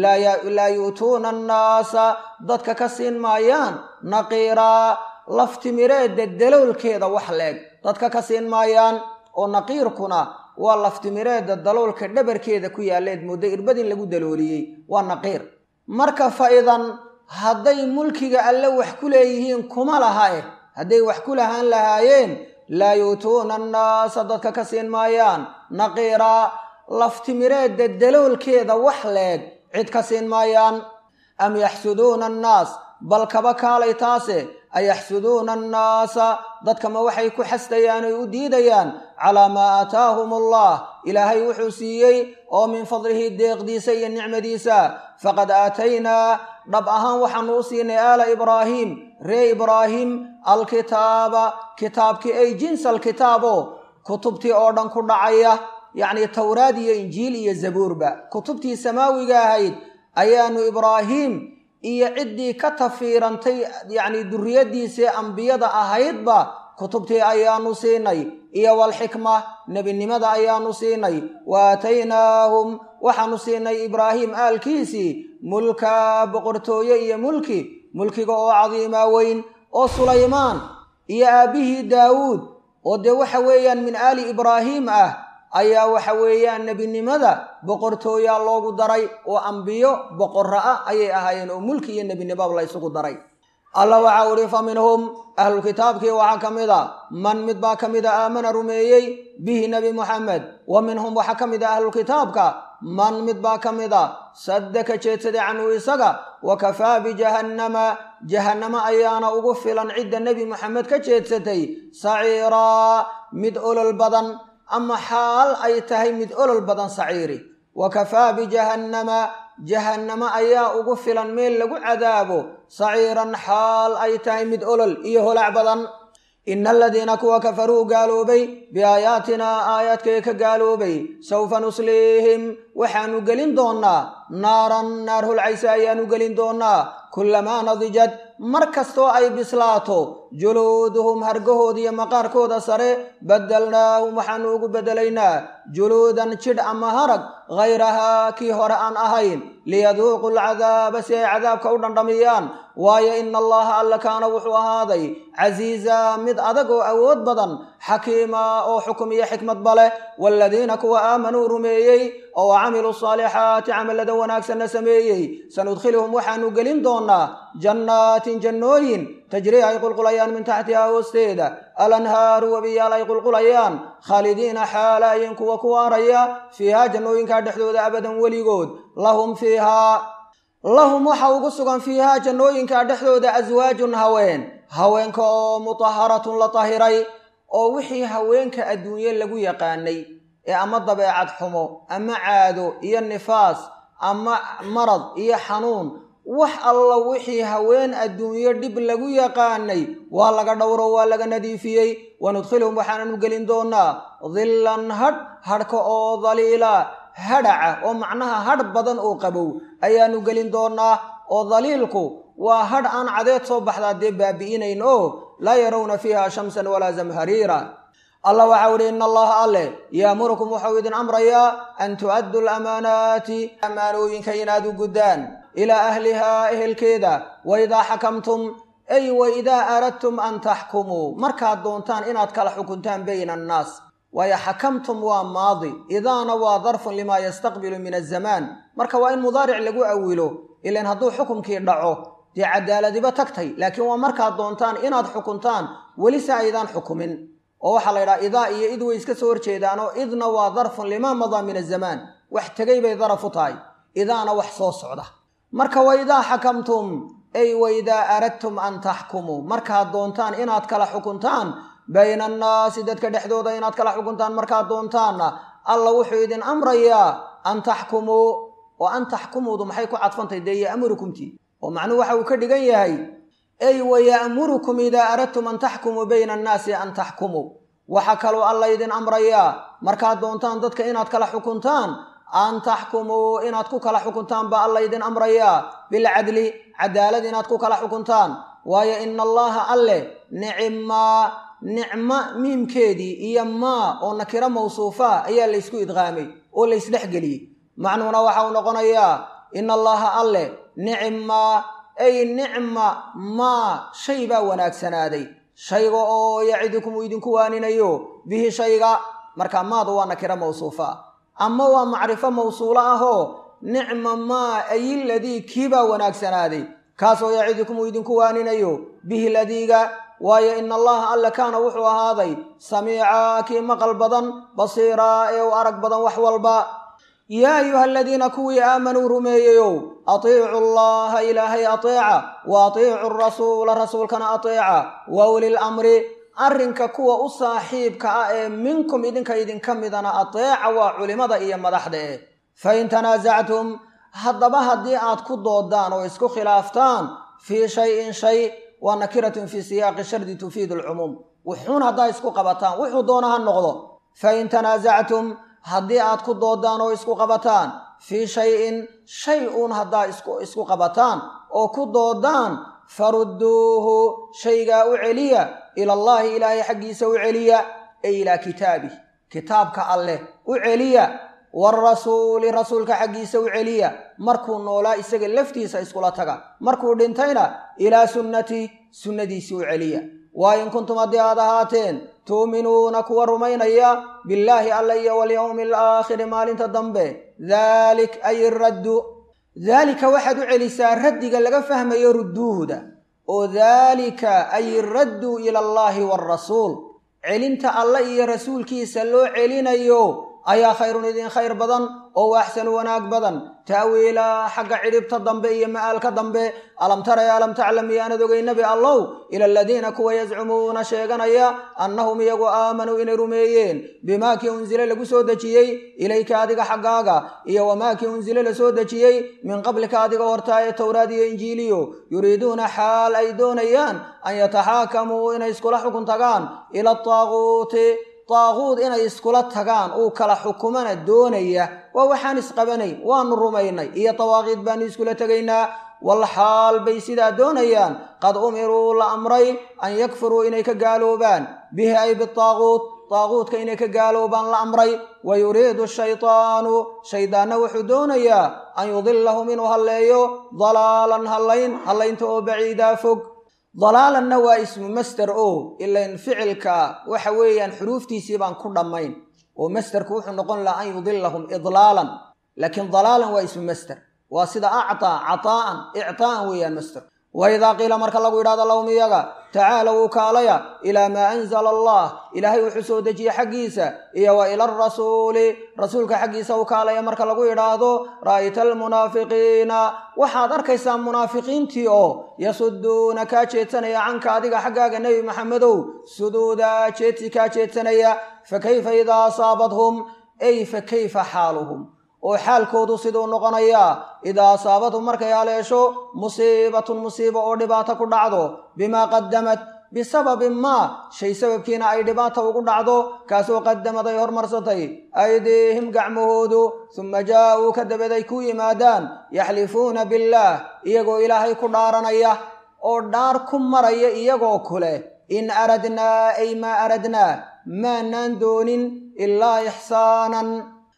laa yu'tuuna annaasa dadka ka siin maayaan naqiiraa laftimireedda daloolkeeda wax leeg dadka ka siin maayaan oo naqiirkuna waa laftimireedda daloolka dhabarkeeda ku yaalleed muddo irbadin lagu dalooliyey waa naqiir marka fa'idan hadday mulkiga alle wax ku leeyihiin kuma laha eh hadday wax ku lahaan lahaayeen laa yu'tuuna annaasa dadka ka siin maayaan naqiiraa laftimireedda daloolkeeda wax leeg cid ka siin maayaan am yaxsuduuna annaas bal kaba kaalay taase ayaxsuduuna annaasa dadka ma waxay ku xastayaan oy u diidayaan calaa maa aataahum allah ilaahay wuxuu siiyey oo min fadlihi deeqdiisa iyo nicmadiisa faqad aataynaa dhab ahaan waxaanu u siinay aala ibraahiim ree ibraahim alkitaaba kitaabkii ay jinsa alkitaabo kutubtii oo dhan ku dhacaya yacnii towraad iyo injiil iyo zabuurba kutubtii samaawiga ahayd ayaanu ibraahiim iyo ciddii ka tafiirantay yacnii duriyaddiisii ambiyada ahaydba kutubtii ayaanu siinay iyo walxikma nebinimada ayaanu siinay wa aataynaahum waxaanu siinay ibraahim aalkiisii mulka boqortooye iyo mulki mulkiga oo cadiimaa weyn oo sulaymaan iyo aabbihii daawuud oo dee waxa weeyaan min aali ibraahiim ah ayaa waxa weeyaan nebinimada boqortooyaa loogu daray oo ambiyo boqorra ah ayay ahaayeen oo mulki iyo nebinimaba la ysugu daray allah waxau idhi fa minhum ahlulkitaabkii waxaa ka mid a man mid baa ka mid a aamana rumeeyey bihi nebi muxamed wa minhum waxaa ka mid a ahlulkitaabka man mid baa ka mid a sadda ka jeedsaday canhu isaga wa kafaa bijahannama jahannamo ayaana ugu filan cidda nebi moxamed ka jeedsatay saciiraa mid olol badan ama xaal ay tahay mid olol badan saciiri wa kafaa bijahannama jahannamo ayaa ugu filan meel lagu cadaabo saciiran xaal ay tahay mid olol iyo holac badan ina aladiina kuwa kafaruu gaaloobay biaayaatinaa aayaadkay ka gaaloobay sawfa nusliihim waxaanu gelin doonnaa naaran naar holcaysa ayaanu gelin doonnaa kullamaa nadijad mar kastoo ay bislaato juluuduhum hargahooda iyo maqaarkooda sare baddelnaahum waxaanu ugu beddelaynaa juluudan jidh ama harag hayrahaa kii hore aan ahayn liyaduuqu alcadaaba si ay cadaabka u dhandhamiyaan waayo ina allaha alla kaana wuxuu ahaaday casiiza mid adag oo awood badan xakiima oo xukum iyo xikmadba leh waaladiina kuwa aamanuu rumeeyey oo camiluu saalixaati camallada wanaagsanna sameeyey sanudkhiluhum waxaanu gelin doonnaa jannaatin jannooyin tajrii ay qulqulayaan min taxtihaa hoosteeda alanhaaru webiyaal ay qulqulayaan khaalidiina xaalaayin kuwa ku waaraya fiihaa jannooyinkaa dhexdooda abadan weligood lahum fiihaa lahum waxa ugu sugan fiihaa jannooyinkaa dhexdooda aswaajun haween haweenka oo mutaharatun la tahiray oo wixii haweenka adduunye lagu yaqaanay ee ama dabeecad xumo ama caado iyo nifaas ama marad iyo xanuun wax alla wixii haween adduunyo dhib lagu yaqaanay waa laga dhowro waa laga nadiifiyey wanudkhilhum waxaananu gelin doonaa dillan hadh hadhka oo daliila hadhaca oo macnaha hadh badan oo qabow ayaanu gelin doonaa oo daliilku waa hadh aan cadeed soo baxdaa dee baabi'inayn oo laa yarawna fiiha shamsan walaa zamhariira allah waxau idhi ina allaha alleh yaamurukum waxau idin amrayaa an tu'addu lamaanaati ammaanooyinka inaad u guddaan ilaa ahlihaa ehelkeeda wa idaa xakamtum ay wa idaa aradtum an taxkumuu markaad doontaan inaad kala xukuntaan bayna annaas waayo xakamtum waa maadi idaana waa darfun limaa yastaqbilu min azamaan marka waa in mudaaric lagu awilo ilan hadduu xukumkii dhaco dee cadaaladiba tagtay laakiin waa markaad doontaan inaad xukuntaan welise aydaan xukumin oo waxaa la yidhaha idaa iyo id way iska soo horjeedaanoo idna waa darfun limaa madaa min azamaan wax tegay bay daraf u tahay idaana wax soo socda marka wa idaa xakamtum ay wa idaa aradtum an taxkumuu markaad doontaan inaad kala xukuntaan bayna annaasi dadka dhexdooda inaad kala xukuntaan markaad doontaanna alla wuxuu idin amrayaa an taxkumuu oo an taxkumuudu maxay ku cadfantahy dee ya'murukumtii oo macnuhu waxa uu ka dhigan yahay ay wa ya'murukum idaa aradtum an taxkumuu bayna annaasi an taxkumuu waxaa kaloo alla idin amrayaa markaad doontaan dadka inaad kala xukuntaan an taxkumuu inaad ku kala xukuntaan baa alla idin amrayaa bilcadli cadaalad inaad ku kala xukuntaan waayo ina allaha alleh nicmaa nicmo miimkeedii iyo maa oo nakiro mawsuufa ayaa laysku idqaamay oo laysdhexgeliyey macnuhuna waxa uu noqonayaa ina allaha alleh nicmaa ay nicma maa shay baa wanaagsanaaday shayga oo yacidukum uu idinku waaninayo bihi shayga marka maadu waa nakiro mawsuufa ama waa macrifo mawsuulo ahoo nicma maa ayiladii kiibaa wanaagsanaaday kaasoo yacidukum uu idinku waaninayo bihi ladiiga waayo ina allaha alle kaana wuxuu ahaaday samiicaa kii maqal badan basiiraa ee u arag badan wax walba yaa ayuha aladiina kuwii aamanuu rumeeyeyow atiicu allaha ilaahay ateeca wa atiicu rasuula rasuulkana ateeca wa ulil amri arrinka kuwa u saaxiibka ah ee minkum idinka idinka midana ateeca waa culimmada iyo madaxda eh fain tanaasactum haddaba haddii aad ku doodaan oo isku khilaaftaan fii shayin shay waa nakiratun fii siyaaqi shardi tufiidu alcumuum wuxuun haddaa isku qabataan wuxuu doona ha noqdo fain tanaasactum haddii aad ku doodaan oo isku qabataan fii shayin shay uun haddaa isku qabataan oo ku doodaan farudduuhu shaygaa u celiya ilallaahi ilaahay xaggiisa u celiya ay ilaa kitaabih kitaabka alleh u celiya waarasuuli rasuulka xaggiisa u celiya markuu noolaa isaga laftiisa iskula taga markuu dhintayna ilaa sunnati sunnadiisii u celiya waa in kuntum haddii aad ahaateen tu'minuuna kuwa rumaynaya billaahi alla iyo walyowmi alaakhiri maalinta dambe daalik ay raddu daalika waxaad u celisaa raddiga laga fahmayo rudduuhuda oo daalika ay raddu ila allaahi waarasuul celinta alla iyo rasuulkiisa loo celinayo ayaa khayrun idin khayr badan oo waaxsanu wanaag badan ta'wiilaa xagga cidhibta dambe iyo ma'aalka dambe alam tara ya alam taclam iyaanad ogay nebi allow ila aladiina kuwa yazcumuuna sheeganaya annahum iyagu aamanuu inay rumeeyeen bimaa kii unsile lagu soo dejiyey ilayka adiga xaggaaga iyo wamaa kii unsile la soo dejiyey min qablika adiga hortaa ee towraad iyo injiiliyo yuriiduuna xaal ay doonayaan an yataxaakamuu inay iskula xukun tagaan ila ataaquuti daaquud inay iskula tagaan uu kala xukumana doonaya waa waxaan isqabanayn waanu rumaynay iyo dawaaqiid baanu iskula tegaynaa wal xaal bay sidaa doonayaan qad umiruu la amray an yakfuruu inay ka gaaloobaan bihi ay bitaaquut daaquudka inay ka gaaloobaan la amray wa yuriidu shaytaanu shaydaanna wuxuu doonayaa an yudilahum inuu halleeyo dalaalan hallayn hallaynta oo baciidaa fog dalaalanna waa ismu master o ilan ficilka waxa weeyaan xuruuftiisii baan ku dhammayn oo masterku wuxuu noqon lahaa an yudilahum idlaalan laakiin dalaalan waa ismu master waa sida actaa cataa'an ictaa'an weeyaan master wa idaa qiila marka lagu yidhahdo lahum iyaga tacaalow ukaalaya ilaa maa anzala allah ilaahay wuxuu soo dejiye xaggiisa iyo wa ila arasuuli rasuulka xaggiisa ukaalaya marka lagu yidhaahdo ra'ayta almunaafiqiina waxaad arkaysaa munaafiqiintii oo yasuduuna kaa jeedsanaya canka adiga xaggaaga nebi maxamedow suduuda jeedsi kaa jeedsanaya fa kayfa idaa asaabadhum ay fa kayfa xaaluhum oo xaalkoodu siduu noqonayaa idaa asaabatu markay haleesho musiibatun musiibo oo dhibaato ku dhacdo bimaa qadamad bisababin maa shay sababkiina ay dhibaata ugu dhacdo kaasoo qadamad ay hormarsatay aydiihim gacmahoodu suma jaa-uu ka dabeed ay ku yimaadaan yaxlifuuna billaah iyagoo ilaahay ku dhaaranaya oo dhaar ku maraya iyagoo kule in aradnaa ay maa aradnaa maanaan doonin ilaa ixsaanan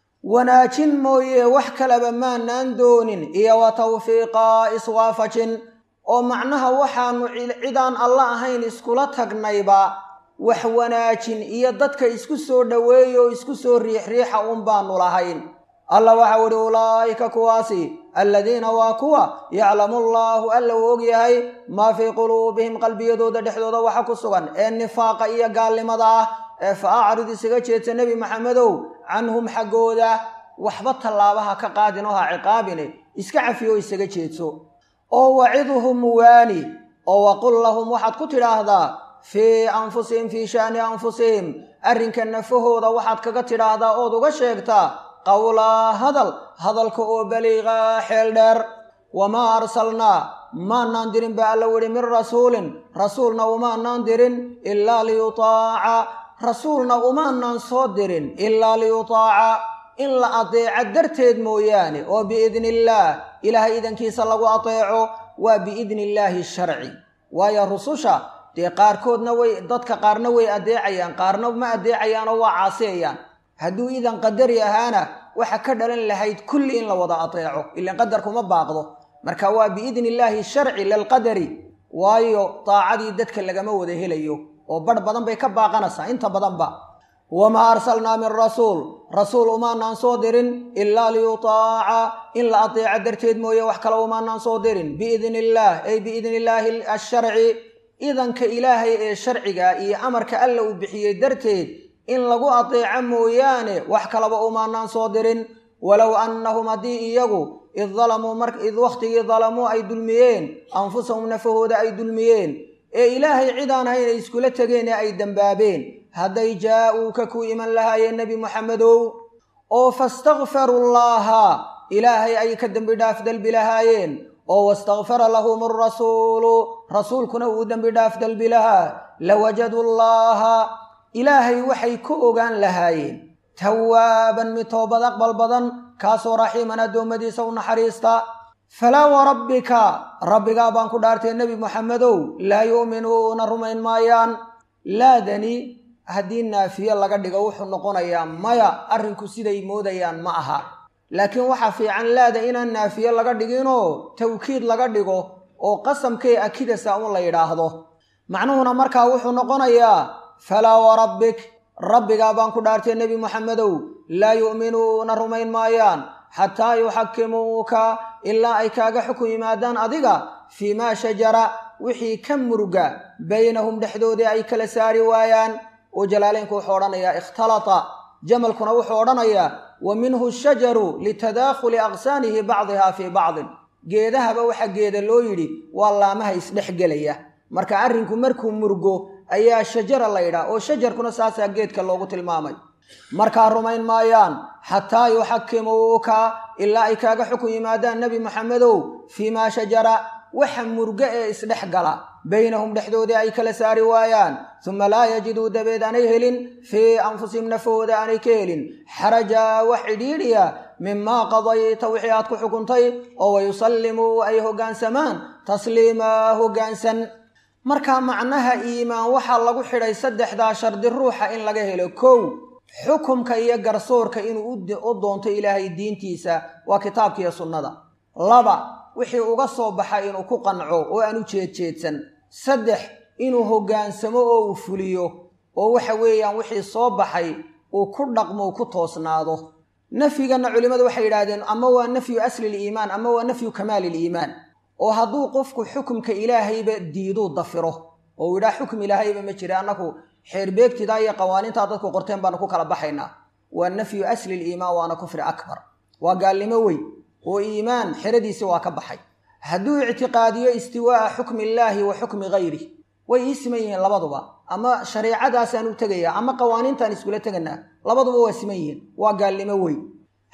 wanaajin mooye wax kaleba maanaan doonin iyo wa tawfiiqa iswaafajin oo macnaha waxaanu cidaan alla ahayn iskula tagnayba wax wanaajin iyo dadka isku soo dhoweeya oo isku soo riixriixa uun baanu lahayn alla waxau idhi ulaa'ika kuwaasi alladiina waa kuwa yaclamu allaahu alla uu ogyahay maa fii quluubihim qalbiyadooda dhexdooda waxa ku sugan ee nifaaqa iyo gaalnimada ah ee fa acrid isaga jeedsa nebi maxamedow canhum xaggooda waxba tallaabaha ka qaadin oo ha ciqaabine iska cafiyo isaga jeedso oo wacidhum waani oo waqul lahum waxaad ku tidhaahdaa fii anfusihim fii sha'ni anfusihim arrinka nafahooda waxaad kaga tidhaahdaa ood uga sheegtaa qowlaa hadal hadalka oo baliiqaa xeel dheer wamaa arsalnaa maanaan dirin ba alla widhi min rasuulin rasuulna umaanaan dirin ilaa liyutaaca rasuulna umaanaan soo dirin ilaa liyutaaca in la adeeco darteed mooyaane oo biidni illaah ilaahay idankiisa lagu adeeco waa biidni illaahi sharci waayo rususha dee qaarkoodna way dadka qaarna way adeecayaan qaarna ma adeecayaanoo waa caasiyayaan hadduu idan qadari ahaana waxa ka dhalan lahayd kulli in la wada adeeco ilan qadarkuma baaqdo marka waa biidni illaahi sharci lilqadari waayo daacadii dadka lagama wada helayo oo badh badan bay ka baaqanaysaa inta badanba wamaa arsalnaa min rasuul rasuul umaanaan soo dirin ilaa liyutaaca in la adeeco darteed mooye wax kale umaanaan soo dirin biidni illaah ay biidni illaahi asharci idanka ilaahay ee sharciga iyo amarka alla uu bixiyey darteed in lagu adeeco mooyaane wax kalaba umaanaan soo dirin walow annahum haddii iyagu id dalamuu id wakhtigii dalamuu ay dulmiyeen anfusahum nafahooda ay dulmiyeen ee ilaahay cidaan hayn ay iskula tegeen ee ay dembaabeen hadday jaa-uuka ku iman lahaayeen nebi moxamedow oo fastakfaru llaaha ilaahay ay ka dembi dhaaf dalbi lahaayeen oo wastakfara lahum arasuulu rasuulkuna uu dembi dhaaf dalbi lahaa lawajadu llaaha ilaahay waxay ku ogaan lahaayeen tawaaban mid toobad aqbal badan kaasoo raxiiman addoommadiisa u naxariista falaa warabbika rabbigaa baan ku dhaartay nebi moxamedow laa yu'minuuna rumayn maayaan laadani haddii naafiye laga dhigo wuxuu noqonayaa maya arrinku siday moodayaan ma aha laakiin waxaa fiican laada inaan naafiye laga dhiginoo tawkiid laga dhigo oo qasamkay akidasa un la yidhaahdo macnuhuna markaa wuxuu noqonayaa falaa warabbik rabbigaa baan ku dhaartay nebi moxamedow laa yu'minuuna rumayn maayaan xataa yuxakimuuka ilaa ay kaaga xukun yimaadaan adiga fii maa shajara wixii ka muruga baynahum dhexdoodii ay kala saari waayaan oo jalaaleynku wuxuu odhanayaa ikhtalata jamalkuna wuxuu odhanayaa wa minhu shajaru litadaakhuli aqsaanihi bacdiha fii bacdin geedahaba waxa geeda loo yidhi waa laamaha isdhexgelaya marka arrinku markuu murgo ayaa shajara la ydhaah oo shajarkuna saasaa geedka loogu tilmaamay markaa rumayn maayaan xataa yuxakimuuka ilaa ay kaaga xukun yimaadaan nebi moxamedow fii maa shajara waxa murgo ee isdhex gala baynahum dhexdoodii ay kala saari waayaan suma laa yajiduu dabeed aanay helin fii anfusihim nafahooda aanay ka helin xarajaa wax cidhiidhiya mimaa qadayta wixii aad ku xukuntay oo wayusallimuu ay hoggaansamaan tasliimaa hoggaansan markaa macnaha iimaan waxaa lagu xidhay saddexdaa shardi ruuxa in laga helo kow xukumka iyo garsoorka inuu u doonto ilaahay diintiisa waa kitaabkiiyo sunnada laba wixii uga soo baxa inuu ku qanco oo aan u jeedjeedsan saddex inuu hoggaansamo oo uu fuliyo oo waxa weeyaan wixii soo baxay uu ku dhaqmo ku toosnaado nafyiganna culimmadu waxay yidhaahdeen ama waa nafyu asli liimaan ama waa nafyu kamaali liimaan oo hadduu qofku xukumka ilaahayba diiduu dafiro oo uu yidhaha xukum ilaahayba ma jira annaku xeerbeegtidaa iyo qawaaniintaa dadku qorteen baanu ku kala baxaynaa waa nafyu asli liimaan waana kufri akbar waa gaalnimo weyn oo iimaan xeradiisi waa ka baxay hadduu ictiqaadiyo istiwaa'a xukmi illaahi wa xukmi hayri way ii siman yihiin labaduba ama shareicadaasaan u tegayaa ama qawaaniintaan iskula teganaa labaduba waa siman yihiin waa gaalnimo weyn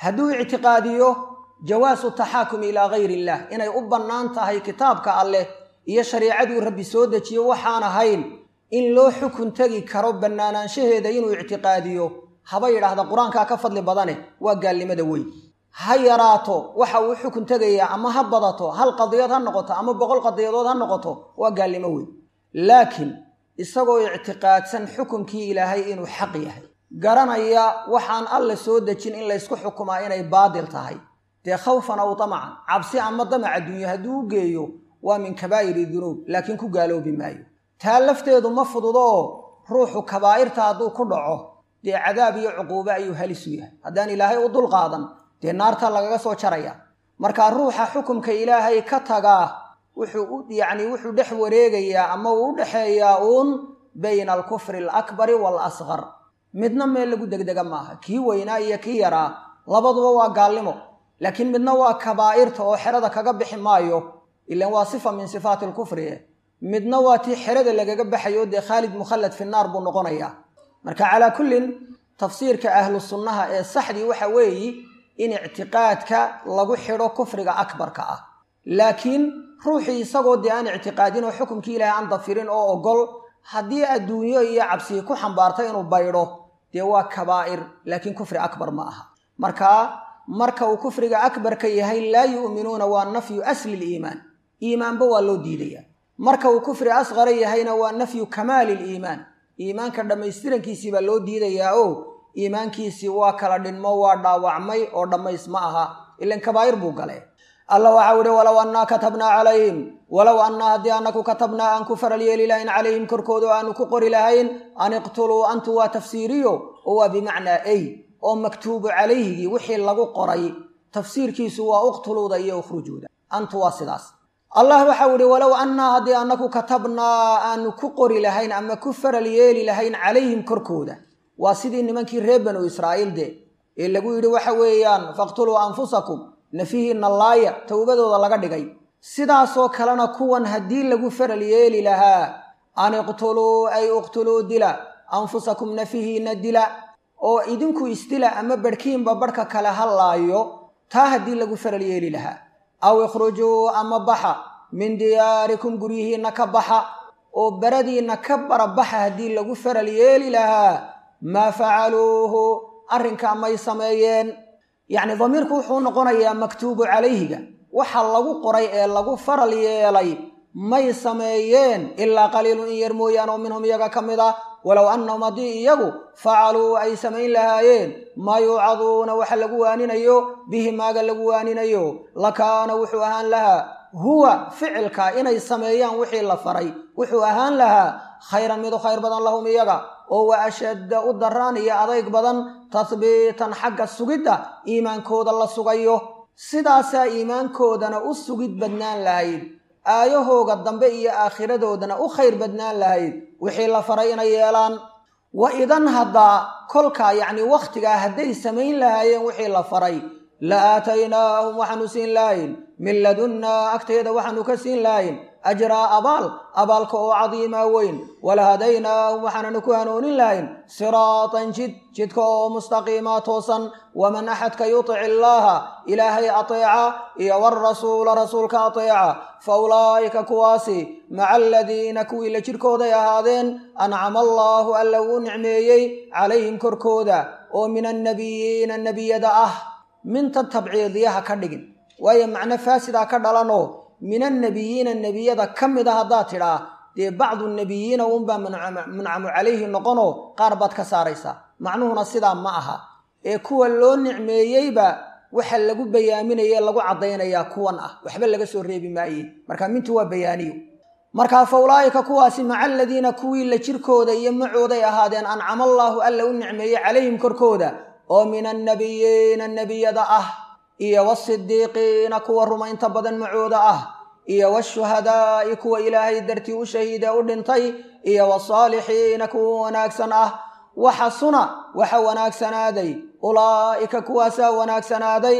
hadduu ictiqaadiyo jawaasu taxaakumi ilaa gayri illah inay u bannaan tahay kitaabka alleh iyo shariicaduu rabbi soo dejiyo waxaan ahayn in loo xukun tegi karo bannaanaanshaheeda inuu ictiqaadiyo haba yidhaahda qur-aankaa ka fadli badane waa gaalnimada weyn ha yaraato waxa uu xukun tegayaa ama ha badato hal qadiyad ha noqoto ama boqol qadiyadood ha noqoto waa gaalnimo weyn laakiin isagoo ictiqaadsan xukunkii ilaahay inuu xaq yahay garanaya waxaan alle soo dejin in laysku xukumaa inay baadil tahay dee khawfan aw damacan cabsi ama damac adduunye hadduu u geeyo waa min kabaa'iri dunuub laakiin ku gaaloobi maayo taa lafteedu ma fududoo ruuxu kabaa'irta hadduu ku dhaco dee cadaab iyo cuquube ayuu halis u yahay haddaan ilaahay u dulqaadan dee naarta lagaga soo jaraya markaa ruuxa xukumka ilaahay ka tagaa wuxuu u yacni wuxuu dhex wareegayaa ama uu u dhexeeyaa uun bayna alkufri alakbari waalasqar midna meel lagu degdega maaha kii weynaa iyo kii yaraa labaduba waa gaalnimo laakiin midna waa kabaa'irta oo xerada kaga bixi maayo ilan waa sifa min sifaati alkufri eh midna waa tii xerada lagaga baxayo dee khaalid mukhallad fi naar buu noqonayaa marka calaa kullin tafsiirka ahlu sunnaha ee saxdii waxa weeyi in ictiqaadka lagu xidho kufriga akbarka ah laakiin ruuxii isagoo dee aan ictiqaadin oo xukumkii ilaahay aan dafirin oo ogol haddii adduunyo iyo cabsii ku xambaarta inuu baydho dee waa kabaa'ir laakiin kufri akbar ma aha markaa marka uu kufriga akbarka yahay laa yu'minuuna waa nafyu asli liimaan iimaanba waa loo diidaya marka uu kufri asqara yahayna waa nafyu kamaali liimaan iimaanka dhammaystirankiisii baa loo diidayaa o iimaankiisii waa kala dhinmo waa dhaawacmay oo dhammays ma aha ilan kabaa'ir buu gale alla waxau ihi walow annaa katabnaa calayhim walow annaa haddii annaku katabnaa aan ku faral yeeli lahayn calayhim korkooda o aanu ku qori lahayn an iqtuluu antu waa tafsiiriyo oo waa bimacnaa ey oo maktuubu calayhigii wixii lagu qoray tafsiirkiisu waa uqtuluuda iyo ukhrujuuda antu waa sidaas allah waxau ihi walow annaa haddii annaku katabnaa aanu ku qori lahayn ama ku faral yeeli lahayn calayhim korkooda waa sidii nimankii reer banu israa'iil de ee lagu yidhi waxa weeyaan faqtuluu anfusakum nafihiinna laaya towbadooda laga dhigay sidaasoo kalena kuwan haddii lagu faral yeeli lahaa an iqtuluu ay iqtuluu dila anfusakum nafihiinna dila oo idinku isdila ama barhkiinba barhka kale ha laayo taa haddii lagu faral yeeli lahaa aw ikhrujuu ama baxa min diyaarikum guryihiinna ka baxa oo baradiinna ka barabaxa haddii lagu faral yeeli lahaa maa facaluuhu arrinkaa may sameeyeen yacni damiirku wuxuu noqonayaa maktuubu calayhiga waxa lagu qoray ee lagu faral yeelay may sameeyeen ilaa qaliilun in yar mooyaan oo minhum iyaga ka mid ah walow annahum haddii iyagu facaluu ay samayn lahaayeen maa yuucaduuna waxa lagu waaninayo bihi maaga lagu waaninayo lakaana wuxuu ahaan lahaa huwa ficilka inay sameeyaan wixii la faray wuxuu ahaan lahaa khayran mid u khayr badan lahum iyaga oo wa ashadda u daraan iyo adayg badan tahbiitan xagga sugidda iimaankooda la sugayo sidaasaa iimaankoodana u sugid badnaan lahayd aayahooga dambe iyo aakhiradoodana u khayr badnaan lahayd wixii la faray inay yeelaan wa idan haddaa kolkaa yacni wakhtigaa hadday samayn lahaayeen wixii la faray la aataynaahum waxaanu siin lahayn min ladunnaa agteeda waxaanu ka siin lahayn ajraa abaal abaalka oo cadiimaa weyn walahadaynaahum waxaananu ku hanuunin lahayn siraatan jid jidka oo mustaqiimaa toosan waman axadka yutic illaaha ilaahay ateeca iyo warasuula rasuulka ateeca fa ulaa'ika kuwaasi maca aladiina kuwii la jidhkooday ahaadeen ancama allaahu alla uu nicmeeyey calayhim korkooda oo min annabiyiina nebiyada ah minta tabciidiyaha ka dhigin waayo macno faasidaa ka dhalanoo min annebiyiina nebiyada ka mid a haddaad tidhaa dee bacdu nebiyiina unbaa muncamu calayhi noqonoo qaar baad ka saaraysaa macnuhuna sidaa ma aha ee kuwa loo nicmeeyeyba waxa lagu bayaaminaye lagu caddaynayaa kuwan ah waxba laga soo reebi maaye marka mintu waa bayaaniyo markaa fa ulaa'ika kuwaasi maca aladiina kuwii la jirkooda iyo macooday ahaadeen ancama allaahu alla u nicmeeyey calayhim korkooda oo min annebiyiina nebiyada ah iyo wasidiiqiina kuwa rumaynta badan macooda ah iyo washuhadaa'i kuwa ilaahay dartii u shahiide u dhintay iyo wasaalixiina kuwa wanaagsan ah waxasuna waxa wanaagsanaaday ulaa'ika kuwaasaa wanaagsanaaday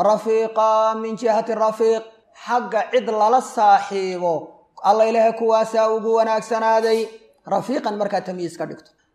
rafiiqa min jihati rafiiq xagga cid lala saaxiibo alla ilahe kuwaasaa ugu wanaagsanaaday rafiiqan markaa tamyiis ka dhigto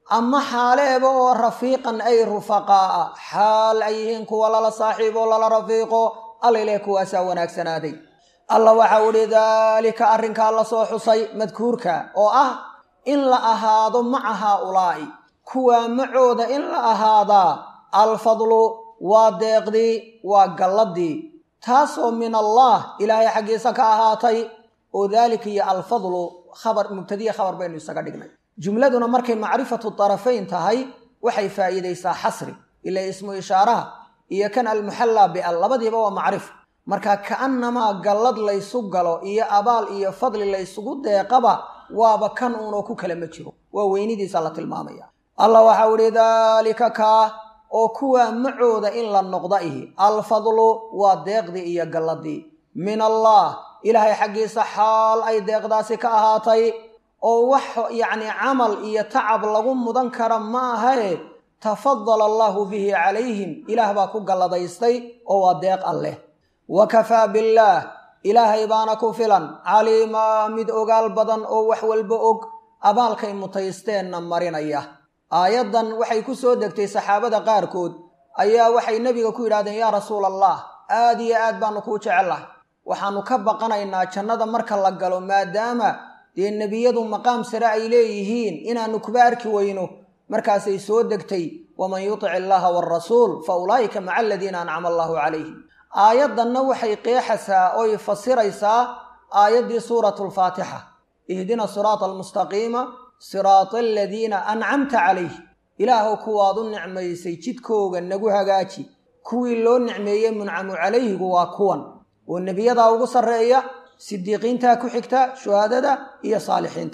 ama xaaleeba oo rafiiqan ay rufaqaa'a xaal ay yihiin kuwa lala saaxiibo lala rafiiqo alla ileh kuwaasaa wanaagsanaaday alla waxau idhi daalika arrinkaa la soo xusay madkuurka oo ah in la ahaado maca haaulaa'i kuwaa macooda in la ahaadaa alfadlu waa deeqdii waa galladii taasoo min allah ilaahay xaggiisa ka ahaatay oo daalika iyo alfadlu khabar mubtadiya khabar baynu isaga dhignay jumladuna markay macrifatu tarafayn tahay waxay faa'iidaysaa xasri ila ismu ishaaraha iyo kan almuxallaa bial labadiiba waa macrif marka ka'annamaa gallad laysu galo iyo abaal iyo fadli laysugu deeqaba waaba kan uunoo ku kala ma jiro waa weynidiisa la tilmaamaya allah waxau idhi daalika kaa oo kuwaa macooda in la noqda ihi alfadlu waa deeqdii iyo galladii min allah ilaahay xaggiisa xaal ay deeqdaasi ka ahaatay oo wax yacni camal iyo tacab lagu mudan kara ma ahae tafadala allaahu bihi calayhim ilaah baa ku galladaystay oo waa deeq alleh wa kafaa billaah ilaahay baana ku filan caliimaa mid ogaal badan oo wax walba og abaalkay mutaysteenna marinaya aayaddan waxay ku soo degtay saxaabada qaarkood ayaa waxay nebiga ku yidhahdeen yaa rasuula allah aad iyo aad baanu kuu jecellahay waxaannu ka baqanaynaa jannada marka la galo maadaama dee nebiyadu maqaam sare ay leeyihiin inaannu kuba arki weyno markaasay soo degtay waman yutic illaaha waarasuul fa ulaa'ika maca aladiina ancama allaahu calayhim aayaddanna waxay qeexaysaa oy fasiraysaa aayaddii suuratu alfaatixa ihdina siraata almustaqiima siraata aladiina ancamta calayh ilaahow kuwaad u nicmaysay jidkooga nagu hagaaji kuwii loo nicmeeyey muncamu calayhigu waa kuwan oo nebiyadaa ugu sarreeya sidiiqiintaa ku xigta shuhaadada iyo saalixiinta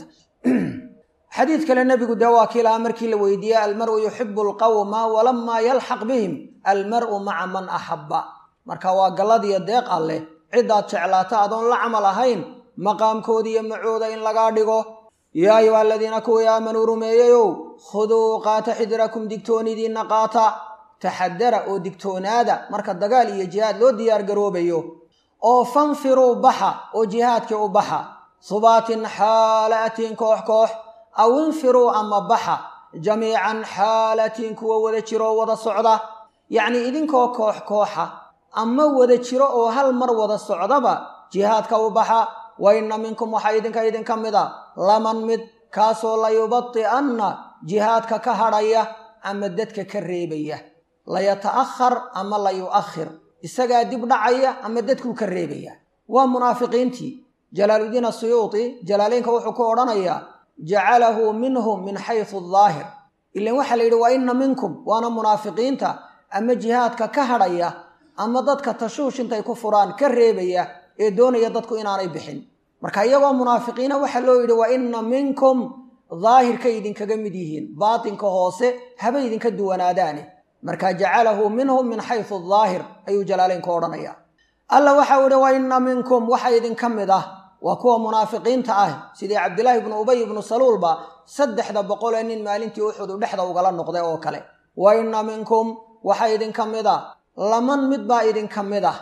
xadiid kale nebigu dee waa kii lahaa markii la weydiiyey almar'u yuxibu alqawma walamaa yalxaq bihim almar'u maca man axabba marka waa galladiyo deeq alleh ciddaad jeclaata adoon la camal ahayn maqaamkooda iyo macooda in lagaa dhigo yaa ayuha aladiina kuwii aamanuu rumeeyeyow khuduu qaata xidirakum digtoonidiinna qaata taxadara oo digtoonaada marka dagaal iyo jihaad loo diyaargaroobayo oo fanfiruu baxa oo jihaadkii u baxa subaatin xaalatiin koox koox aw infiruu ama baxa jamiican xaalatiin kuwa wada jiro oo wada socda yacnii idinkoo koox kooxa ama wada jiro oo hal mar wada socdaba jihaadka u baxa wa inna minkum waxaa idinka idinka mid a laman mid kaasoo layubadi'anna jihaadka ka hadhaya ama dadka ka reebaya layata'ahar ama layu'akhir isagaa dib dhacaya ama dadkuu ka reebaya waa munaafiqiintii jalaaludiin asuyuuti jalaaleynka wuxuu ku odhanayaa jacalahu minhum min xaysu daahir ilan waxaa la yidhi wa inna minkum waana munaafiqiinta ama jihaadka ka hadhaya ama dadka tashuush intay ku furaan ka reebaya ee doonaya dadku inaanay bixin marka iyagoo munaafiqiina waxaa loo yidhi wa inna minkum daahirkay idinkaga mid yihiin baatinka hoose haba idinka duwanaadaane marka jacalahu minhum min xaysu daahir ayuu jalaaleynku odhanaya alla waxau idhi wa inna minkum waxa idinka mid ah waa kuwa munaafiqiinta ah sidii cabdilaahi ibnu ubay ibnu saluulba saddexda boqol ee nin maalintii uxudu dhexda ugala noqday oo kale wa inna minkum waxa idinka mid a laman mid baa idinka mid ah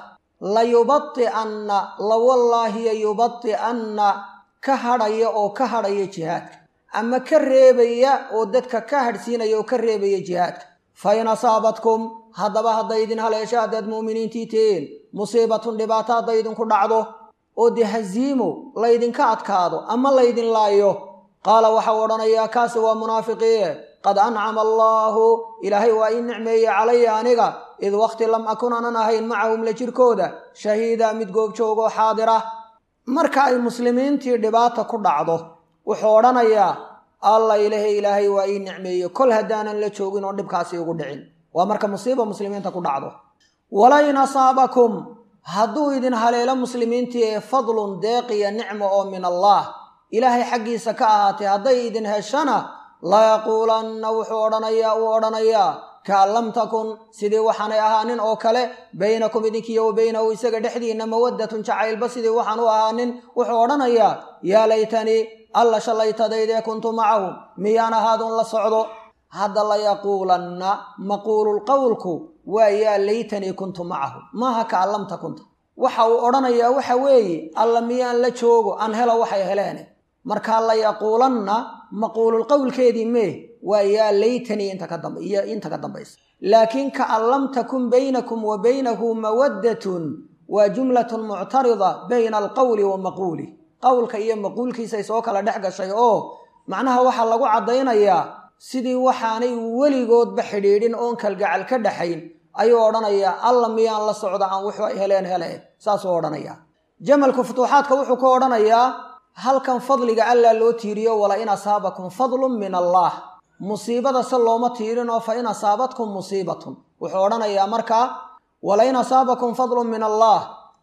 layubadi'anna lawallaahiya yubadi'anna ka hadhaya oo ka hadhaya jihaadka ama ka reebaya oo dadka ka hadhsiinaya oo ka reebaya jihaadka fa in asaabatkum haddaba hadday idin haleesho haddaad mu'miniintii tihiin musiibatun dhibaato hadday idinku dhacdo oo dee haziimo laydinka adkaado ama laydin laayo qaala waxau odhanayaa kaasi waa munaafiqiie qad ancama allaahu ilaahay waa ii nicmeeyey calaya aniga id wakhti lam akun anan ahayn macahum la jirkooda shahiida mid goobjoogoo xaadira marka ay muslimiintii dhibaata ku dhacdo wuxuu odhanayaa alla ilahe ilaahay waa ii nicmeeye kol haddaanan la joogin oo dhibkaasi igu dhicin waa marka musiiba muslimiinta ku dhacdo walain asaabakum hadduu idin haleelo muslimiintii ee fadlun deeqiya nicmo oo min allaah ilaahay xaggiisa ka ahaatay hadday idin heshana layaquulanna wuxuu odhanayaa uu odhanayaa kaan lam takun sidii waxaanay ahaanin oo kale baynakum idinkiiyo wa baynahu isaga dhexdiinna mawaddatun jacaylba sidii waxaan u ahaanin wuxuu odhanayaa yaa laytanii alla shallaytadaydee kuntu macahum miyaan ahaadun la socdo hadda layaquulanna maquululqowlku waa yaa laytanii kuntu macahu maaha kaan lam takunta waxa uu odhanayaa waxa weeye alla miyaan la joogo aan helo waxay heleene markaa layaquulanna maquululqowlkeedii mee waa yaa laytanii inta ka damb iyo inta ka dambaysa laakiin kaan lam takun baynakum wa baynahu mawaddatun waa jumlatun muctarida bayna alqowli wa maquuli qowlka iyo maquulkiisay soo kala dhex gashay oo macnaha waxaa lagu caddaynayaa sidii waxaanay weligoodba xidhiidhin oon kalgacal ka dhaxayn ayuu odhanayaa alla miyaan la socda aan wuxuu ay heleen hele saasuu odhanayaa jamalku futuuxaadka wuxuu ku odhanayaa halkan fadliga allaa loo tiiriyo wala in asaabakum fadlun min allaah musiibada se looma tiirinoo fa in asaabatkum musiibatun wuxuu odhanayaa markaa wala in asaabakum fadlun min allah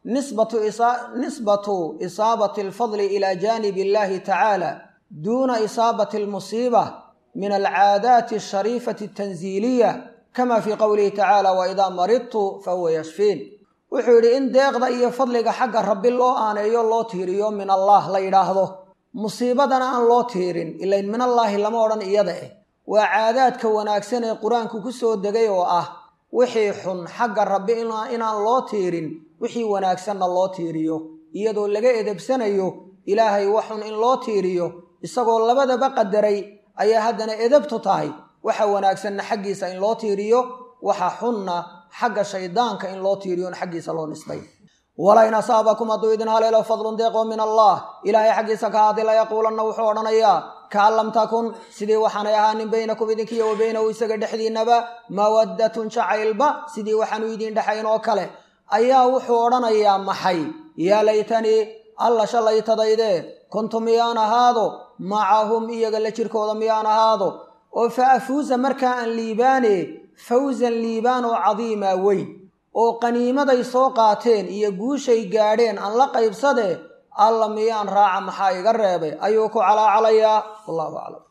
nisbatu isaabati alfadli ila jaanibi illahi tacaala duuna isaabati almusiiba min alcaadaati ashariifati atanziiliya kama fii qowlihi tacaala waidaa maridtu fahuwa yashfiin wuxuu yidhi in deeqda iyo fadliga xagga rabbi loo aaneeyo loo tiiriyo min allah la yidhaahdo musiibadana aan loo tiirin ilayn min allaahi lama odhan iyada eh waa caadaadka wanaagsan ee qur-aanku ku soo degay oo ah wixii xun xagga rabbi inaan loo tiirin wixii wanaagsanna loo tiiriyo iyadoo laga edebsanayo ilaahay waxun in loo tiiriyo isagoo labadaba qadaray ayaa haddana edabtu tahay waxa wanaagsanna xaggiisa in loo tiiriyo waxa xunna xagga shaydaanka in loo tiiriyon xaggiisa loo nisbay wala in asaabakum hadduu idin haleelo fadlun deeqoo min allah ilaahay xaggiisa ka haadi la yaquulanna wuxuu odhanayaa kaan lam takun sidii waxaanay ahaanin baynakum idinkiyo wa baynahu isaga dhexdiinnaba mawaddatun jacaylba sidii waxaanu idiin dhexayn oo kale ayaa wuxuu odhanayaa maxay yaa laytanii alla shalaytadayde kuntu miyaan ahaado macahum iyaga la jirkooda miyaan ahaado oo fa afuusa markaa aan liibaane fawsan liibaan oo cadiimaa weyn oo qaniimaday soo qaateen iyo guushay gaadheen aan la qaybsadee alla miyaan raaca maxaa iga reebay ayuu ku calaacalayaa wallahu aclam